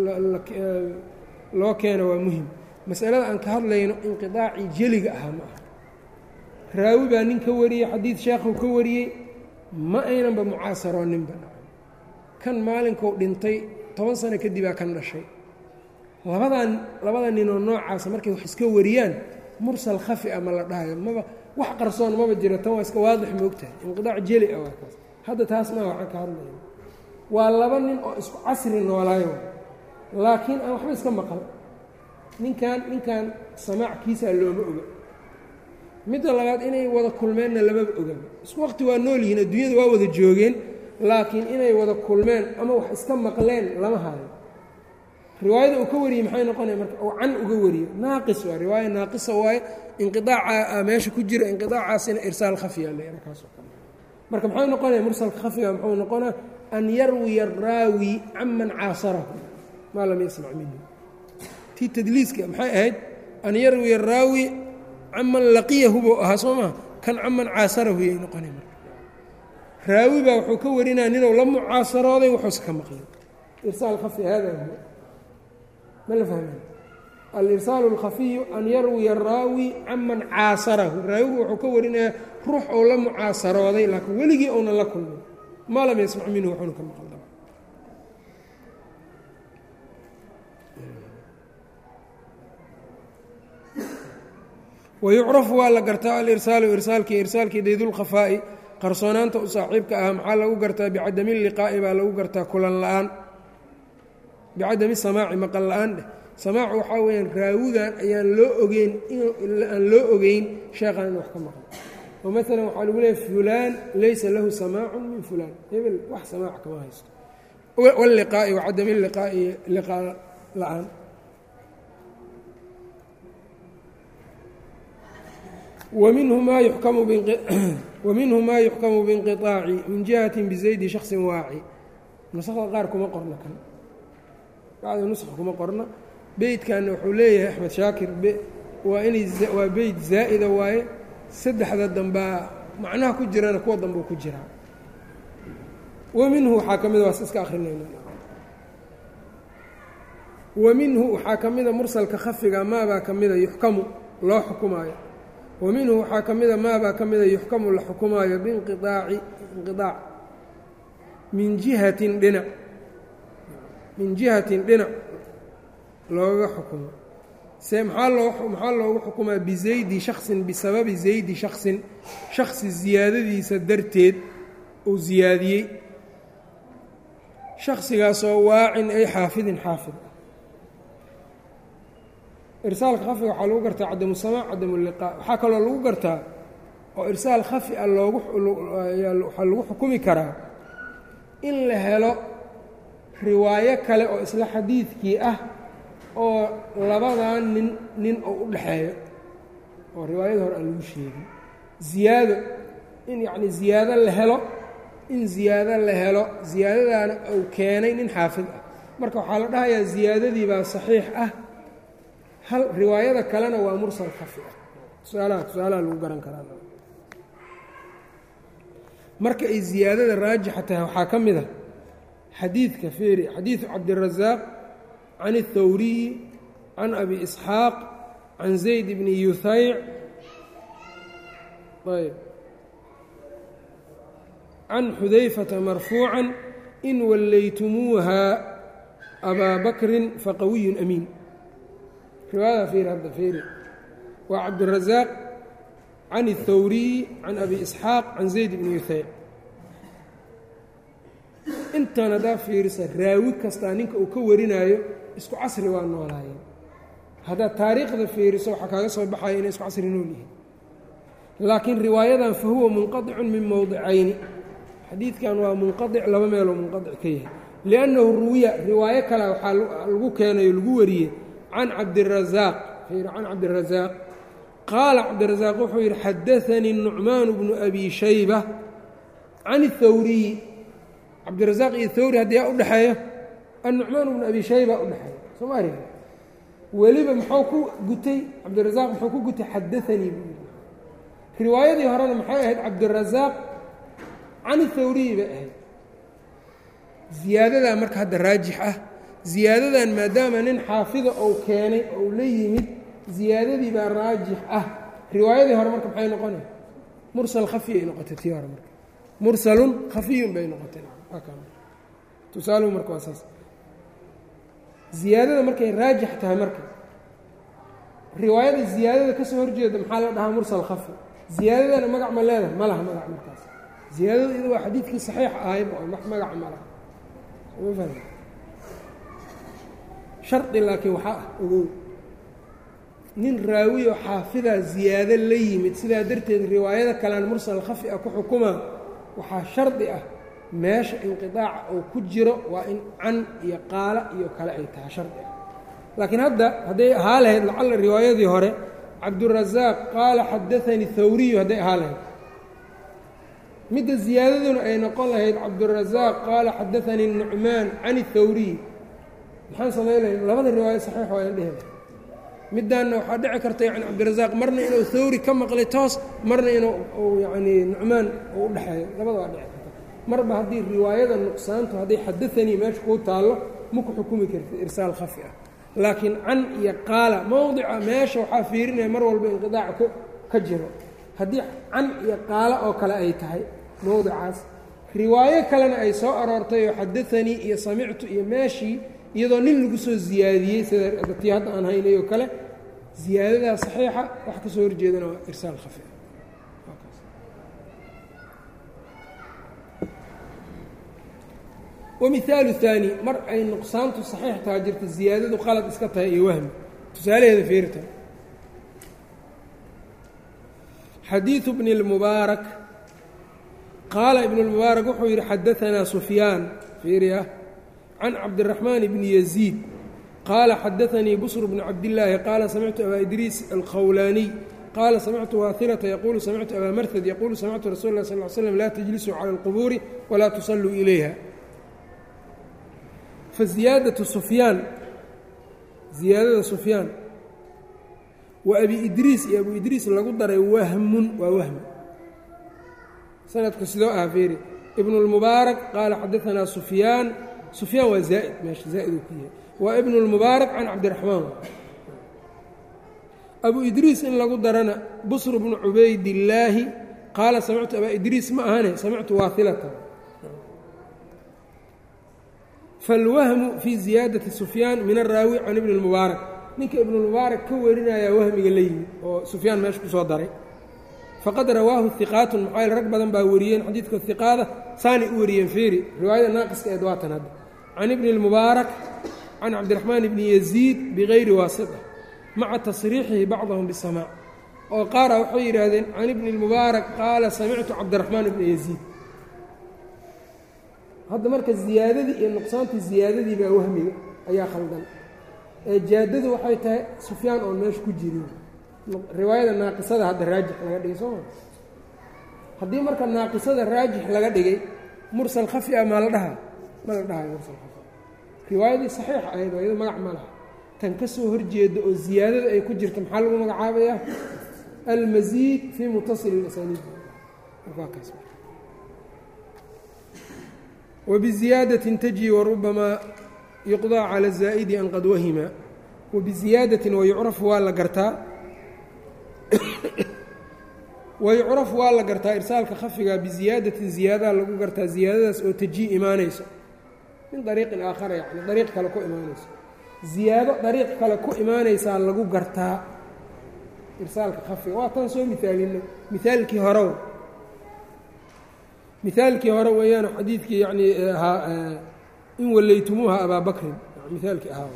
loo keeno waa muhim masalada aan ka hadlayno inqidaacii jeliga ahaa ma aha raawi baa nin ka wariyey xadiid sheekhuu ka wariyey ma aynanba mucaasarooninba kan maalinkuu dhintay toban sano kadibaa kan dhashay labadan labada ninoo noocaasa markay wax iska wariyaan mursal khafi a ma la dhahayo maba wax qarsoon maba jiro tan waa iska waadix moogtahay inqidaac jeli ah waa kaas hadda taas maa waxaan ka hadlaya waa laba nin oo isku casri noolaayo laakiin aan waxba iska maqal ninkan ninkan samaackiisaa looma oga midda labaad inay wada kulmeenna lamaba oga isku waqti waa nool yihiin adduunyada waa wada joogeen laakiin inay wada kulmeen ama wax iska maqleen lama hayo riwaayada uu ka wariyey maxay noqonaya marka uu can uga wariyo naaqis waa riwaaya naaqisa waaye inqiaaca meesha ku jira inqiaacaasina irsaal khafiya le kaas oo kale marka maxay noqonaya mursalka khafiga muxuu noqonaa an yarwiya araawi caman caasarahu maa lam yasmac minhu tii tadliiska maxay ahayd an yarwiya araawi caman laqiyahu buu ahaa soo maa kan caman caasarahu yay noqonay marka raawi baa wuxuu ka warinaya ninuu la mucaasarooday wuxuusa ka maqlay irsaal khafi hada huwa ma la fahmay alirsaalu اlkhafiyu an yarwiya araawi caman caasarahu raawigu wuxuu ka warinayaa ruux ou la mucaasarooday laakiin weligii ounan la kulmin maa lam yasmac minhu wuxuuna ka maqal daba wayucrafu waa la gartaa alirsaalu irsaalkii irsaalkii daydulkhafaa'i qarsoonaanta u saaxiibka ah maxaa lagu gartaa bicadami liqaa'i baa lagu gartaa kulan la'aan bicadami samaaci maqal la-aan dheh samaacu waxaa weyaan raawigan ayaan loo ogeyn aan loo ogeyn sheekhan in wax ka maqlo oo maalan waxaa lagu leeyahy fulaan laysa lahu samaacun min fulaan hebel wax samaac kama haysto wاlliqaa'i wacadami liqaa'i liqaa la-aan waminhu maa yuxkamu biinqiطaaci min jihati bizaydi shaksi waaci nusakda qaar kuma qorna kan bacda nusx kuma qorna beytkanna wuxuu leeyahay axmed shaakir waa inay waa beyt zaa'ida waaye saddexda dambaa macnaha ku jirana kuwa dambuu ku jiraa wa minhu waxaa ka mida waas iska akrinayna wa minhu waxaa ka mida mursalka khafiga maabaa ka mida yuxkamu loo xukumaayo wa minhu waxaa ka mida maabaa ka mida yuxkamu la xukumaayo biinqiaaci inqiaac min jihatin dhinac min jihatin dhinac looga xukumo se maxaa loo maxaa loogu xukumaa bizaydi shaksin bisababi zaydi shaksin shaksi ziyaadadiisa darteed uu ziyaadiyey shaksigaasoo waacin ay xaafidin xaafid irsaalka khafiga waxaa lagu gartaa cadamu samaac cadamu liqaa waxaa kaloo lagu gartaa oo irsaal khafi a loogu waxaa lagu xukumi karaa in la helo riwaayo kale oo isla xadiidkii ah oo labadan nin nin oo u dhexeeyo oo riwaayada hore aan lagu sheegin ziyaado in yacni ziyaado la helo in ziyaado la helo ziyaadadaana uu keenay nin xaafid ah marka waxaa la dhahayaa ziyaadadii baa saxiix ah hal riwaayada kalena waa mursal khafi ah tusaalaha tusaalaha lagu garan karaa marka ay ziyaadada raajixa tahay waxaa ka mid a xadiidka feeri xadiidu cabdirasaaq can الthawriyi can abi isxaaq can zayd bni yuhayc ayb can xudayfata marfuuca in wallaytumuuha abaa bakrin faqawiyu amiin riwaayada feeri hadda feeri waa cabdirasaaq can الthawriyi can abi isxaaq can zayd bni yuhayc intan haddaa fiirisa raawi kastaa ninka uu ka warinaayo isku casri waa noolaayeen haddaad taariikhda fiiriso waxaa kaaga soo baxaya inay isku casri nool yihiin laakiin riwaayadan fa huwa munqaطicun min mowdicayni xadiidkan waa munqaic laba meeloo munqaic ka yahay liannahu ruwiya riwaayo kale waxaa lagu keenayo lagu wariyey can cabdirasaaq can cabdirasaaq qaala cabdirasaaq wuxuu yidhi xadaanii nucmaanu bnu abi shayba can اthawriyi cabdirasaaq iyo thawri haddii yaa u dhexeeyo annucmaan bnu abi shayba u dhexeeya sooma arg weliba muxuu ku gutay cabdirasaaq muxuu ku gutay xadaanii buu yidhi riwaayadii horena maxay ahayd cabdirasaaq can thawriyi bay ahayd ziyaadadaa marka hadda raajix ah ziyaadadan maadaama nin xaafida ou keenay ou la yimid ziyaadadii baa raajix ah riwaayadii hore marka maxay noqonay mursal khafi ay noqotay tii hore marka mursalun khafiyun bay noqotay tusaaluhu marka waa saas ziyaadada markay raajix tahay marka riwaayada ziyaadada ka soo horjeeda maxaa la dhahaa mursal khafi ziyaadadana magac ma leedahay ma laha magac markaas ziyaadada iyada waa xadiidkii saxiix ahayba oo wax magaca ma laha soma fahmi shardi laakiin waxaa ah ogow nin raawiyo xaafidaa ziyaado la yimid sidaa darteed riwaayada kalean mursal khafi ah ku xukumaa waxaa shardi ah meesha inqiaaca uu ku jiro waa in can iyo qaala iyo kale ay tahay shardi ah laakiin hadda hadday ahaa lahayd lacalla riwaayadii hore cabdurasaaq qaala xadaanii thawriyu hadday ahaa lahayd midda ziyaadaduna ay noqon lahayd cabdurasaaq qaala xadaanii nucmaan can اthawriy maxaan samay lahayd labada riwaayo saxiix waa in dhehe middaanna waxaa dhici karta yani cabdirasaaq marna inuu thawri ka maqlay toos marna inuu yani nucmaan uu u dhexeeyo labada waa dhici karta marba haddii riwaayada nuqsaantu hadday xadaanii meesha kuu taallo ma ku xukumi kartid irsaal khafi ah laakiin can iyo qaala mowdica meesha waxaa fiirinaya mar walba inqidaac ka jiro haddii can iyo qaala oo kale ay tahay mowdicaas riwaayo kalena ay soo aroortay oo xadaanii iyo samictu iyo meeshii iyadoo nin lagu soo ziyaadiyey sida tii hadda aan haynay oo kale ziyaadadaa saxiixa wax ka soo horjeedana waa irsaal khafi wamihaalu haani mar ay nuqsaantu saxiix taha jirta ziyaadadu qalad iska tahay iyo wahmi tusaalaheeda fiirta xadiiثu bni اlmubaarak qaala ibn اlmubaarak wuxuu yidhi xadaanaa sufyaan fiiriya can cabdiraxmaan bni yaziid qaala xadaanii busr bnu cabdillaahi qaala samictu abaa idriis alkhawlaaniy qaala samictu waailata yaquulu samictu abaa marhad yaquulu samictu rasul lah sal l slm laa tajlisuu cala اlqubuuri walaa tusalluu ilayha faziyaadatu sufyaan ziyaadada sufyaan wa abi idriis iyo abu idriis lagu daray wahmun waa wahmi sanadku sidoo ah feeri ibnu اlmubaarak qaala xadaanaa sufyaan sufyaan waa zaa'id meesha zaa'id uu ku yahay waa ibnu اlmubaarak can cabdiraxmaan abu idriis in lagu darana busr bnu cubaydillaahi qaala samictu abaa idriis ma ahane samictu waailata falwahmu fii ziyaadati sufyaan min araawi can ibni اlmubaarak ninka ibnulmubaarak ka warinayaa wahmiga la yimid oo sufyaan meesha ku soo daray faqad rawaahu hiqaatun maxaa yl rag badan baa wariyeen xadiidka hiqaada saanay u wariyeen feeri riwaayada naaqiska eed waatan hadda can ibni اlmubaarak can cabdiraxmaan ibni yaziid bigayri waasita maca tasriixihi bacdahum bisamaac oo qaara waxay yidhaahdeen can ibni اlmubaarak qaala samictu cabdiraxmaan ibna yaziid hadda marka ziyaadadii iyo nuqsaantii ziyaadadii baa wahmiga ayaa khaldan ee jaadadu waxay tahay sufyaan oon meesha ku jirin riwaayada naaqisada hadda raajix laga dhigay soo ma haddii marka naaqisada raajix laga dhigay mursal khafi ah maa la dhahaa ma la dhahayo mursal khafi riwaayadii saxiix ahayd oo iyado magac ma laha tan ka soo horjeeda oo ziyaadada ay ku jirta maxaa lagu magacaabayaa almasiid fii mutasil اlasaniid wabiziyaadatin taji warubamaa yuqdaa cala الzaa'idi an qad wahima wabiziyaadatin wayucrafu waa la gartaa wayucrafu waa la gartaa irsaalka khafiga biziyaadatin ziyaadaha lagu gartaa ziyaadadaas oo tajii imaanayso min dariiqin aakhara yani dariiq kale ku imaanayso ziyaado dariiq kale ku imaanaysaa lagu gartaa irsaalka khafiga waa tan soo mihaalinay mihaalkii hore mihaalkii hore weeyaan xadiidkii yanii ahaa in wallaytumuuha abaa bakrin mihaalkii ahaa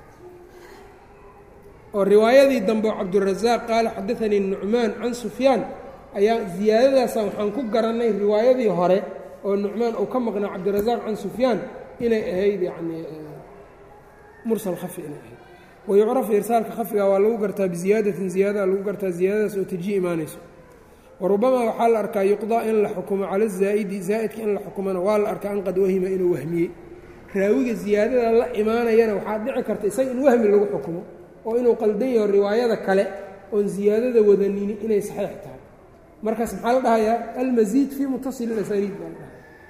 oo riwaayadii dambe oo cabdurazaaq qaala xadaanii nucmaan can sufyaan ayaa ziyaadadaasa waxaan ku garannay riwaayadii hore oo nucmaan uu ka maqnaa cabdirazaaq can sufyaan inay ahayd yanii mursal khafi inay ahayd wayucrafu irsaalka khafiga waa lagu gartaa biziyaadatin ziyaadaha lagu gartaa ziyaadadaas oo tajii imaanayso warubamaa waxaa la arkaa yuqdaa in la xukumo cala zaa'idi zaa'idka in la xukumona waa la arkaa an qad wahima inuu wahmiyey raawiga ziyaadada la imaanayana waxaa dhici karta isaga in wahmi lagu xukumo oo inuu qaldan yaho riwaayada kale oon ziyaadada wadanini inay saxiix tahay markaas maxaa la dhahayaa almasiid fii mutasil asaniid baa la dhahay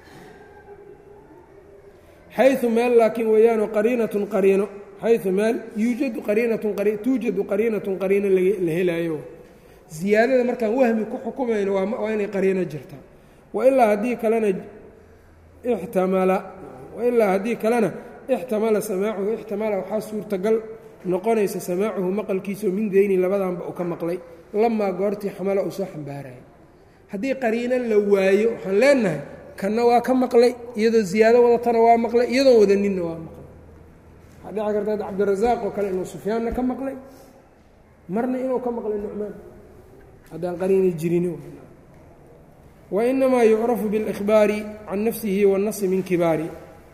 xayu meel laakiin weeyaano qariinatun qariino xayu meel yuujadu qariinatun tuujadu qariinatun qariino la helaayo ziyaadada markaan wahmi ku xukumayno waa inay qariino jirtaa wailaa haddii kalena ixtamala wailaa haddii kalena ixtamala samaacuhu ixtamala waxaa suurtagal noqonaysa samaacuhu maqalkiisao min deyni labadanba uu ka maqlay lamaa goortii xamalo uu soo xambaaraya haddii qariino la waayo waxaan leenahay kanna waa ka maqlay iyadoo ziyaado wadatana waa maqlay iyadoon wadaninna waa maqlay waxaa dhici karta cabdirazaaq oo kale inuu sufyaanna ka maqlay marna inuu ka maqlay nucmaan haddaan qariina jirin wainamaa yucrafu biاlإkhbaari can nafsihi waالnasi min kibaari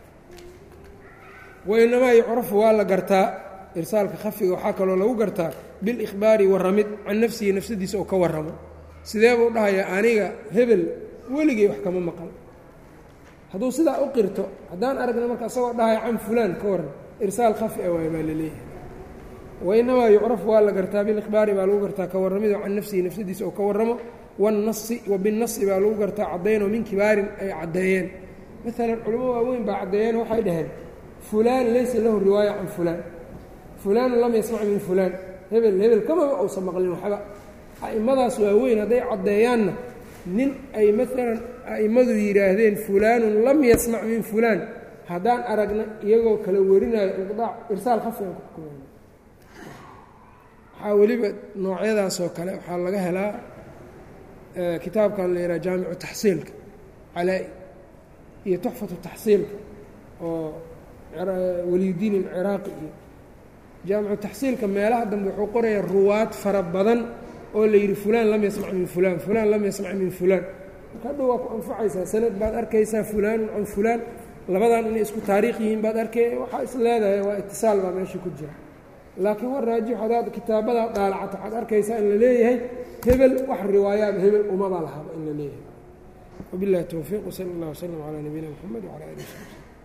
wainamaa yucrafu waa la gartaa irsaalka khafiga waxaa kaloo lagu gartaa biاlإkhbaari warramid can nafsihi nafsadiisa oo ka warramo sidee buu dhahayaa aniga hebel weligay wax kama maqal hadduu sidaa u qirto haddaan aragna marka isagoo dhahaya can fulaan ka warran irsaal khafi a waay baa laleeyahay wainamaa yucrafu waa la gartaa bilikhbaari baa lagu gartaa ka warramido can nafsihi nafsadiisa oo ka warramo wannasi wa binnasi baa lagu gartaa caddaynoo min kibaarin ay caddeeyeen maalan culamo waaweyn baa caddeeyeen waxay dhaheen fulaan laysa lahu riwaaya can fulaan fulaanu lam yasmac min fulaan hebel hebel kamaba uusan maqlin waxba a'immadaas waaweyn hadday caddeeyaanna nin ay maalan a'immadu yidhaahdeen fulaanun lam yasmac min fulaan haddaan aragna iyagoo kala warinayo inqidaac irsaal khafigan ku xukumayna waxaa weliba noocyadaasoo kale waxaa laga helaa kitaabkan la yidhaha jaamicu taxsiilka calaa-i iyo tuxfatu taxsiilka oo waliyudiin alciraaqi iyo jaamicu taxsiilka meelaha dambe wuxuu qorayaa ruwaad fara badan oo la yidhi fulaan lam yasmac min fulaan fulaan lam yasmac min fulaan marka hadhow waa ku anfacaysaa sanad baad arkaysaa fulaanun can fulaan labadan inay isku taariikh yihiin baad arkay waxaa is leedahay waa itisaal baa meesha ku jira laakiin war raajix hadaad kitaabadaa dhaalacato waxaad arkaysaa in la leeyahay hebel wax riwaayaaba hebel umabaa lahaba in la leeyahay wabillahi towfiiq wsala allah wslam calaa nabiyina mxamed wcala ali w sabi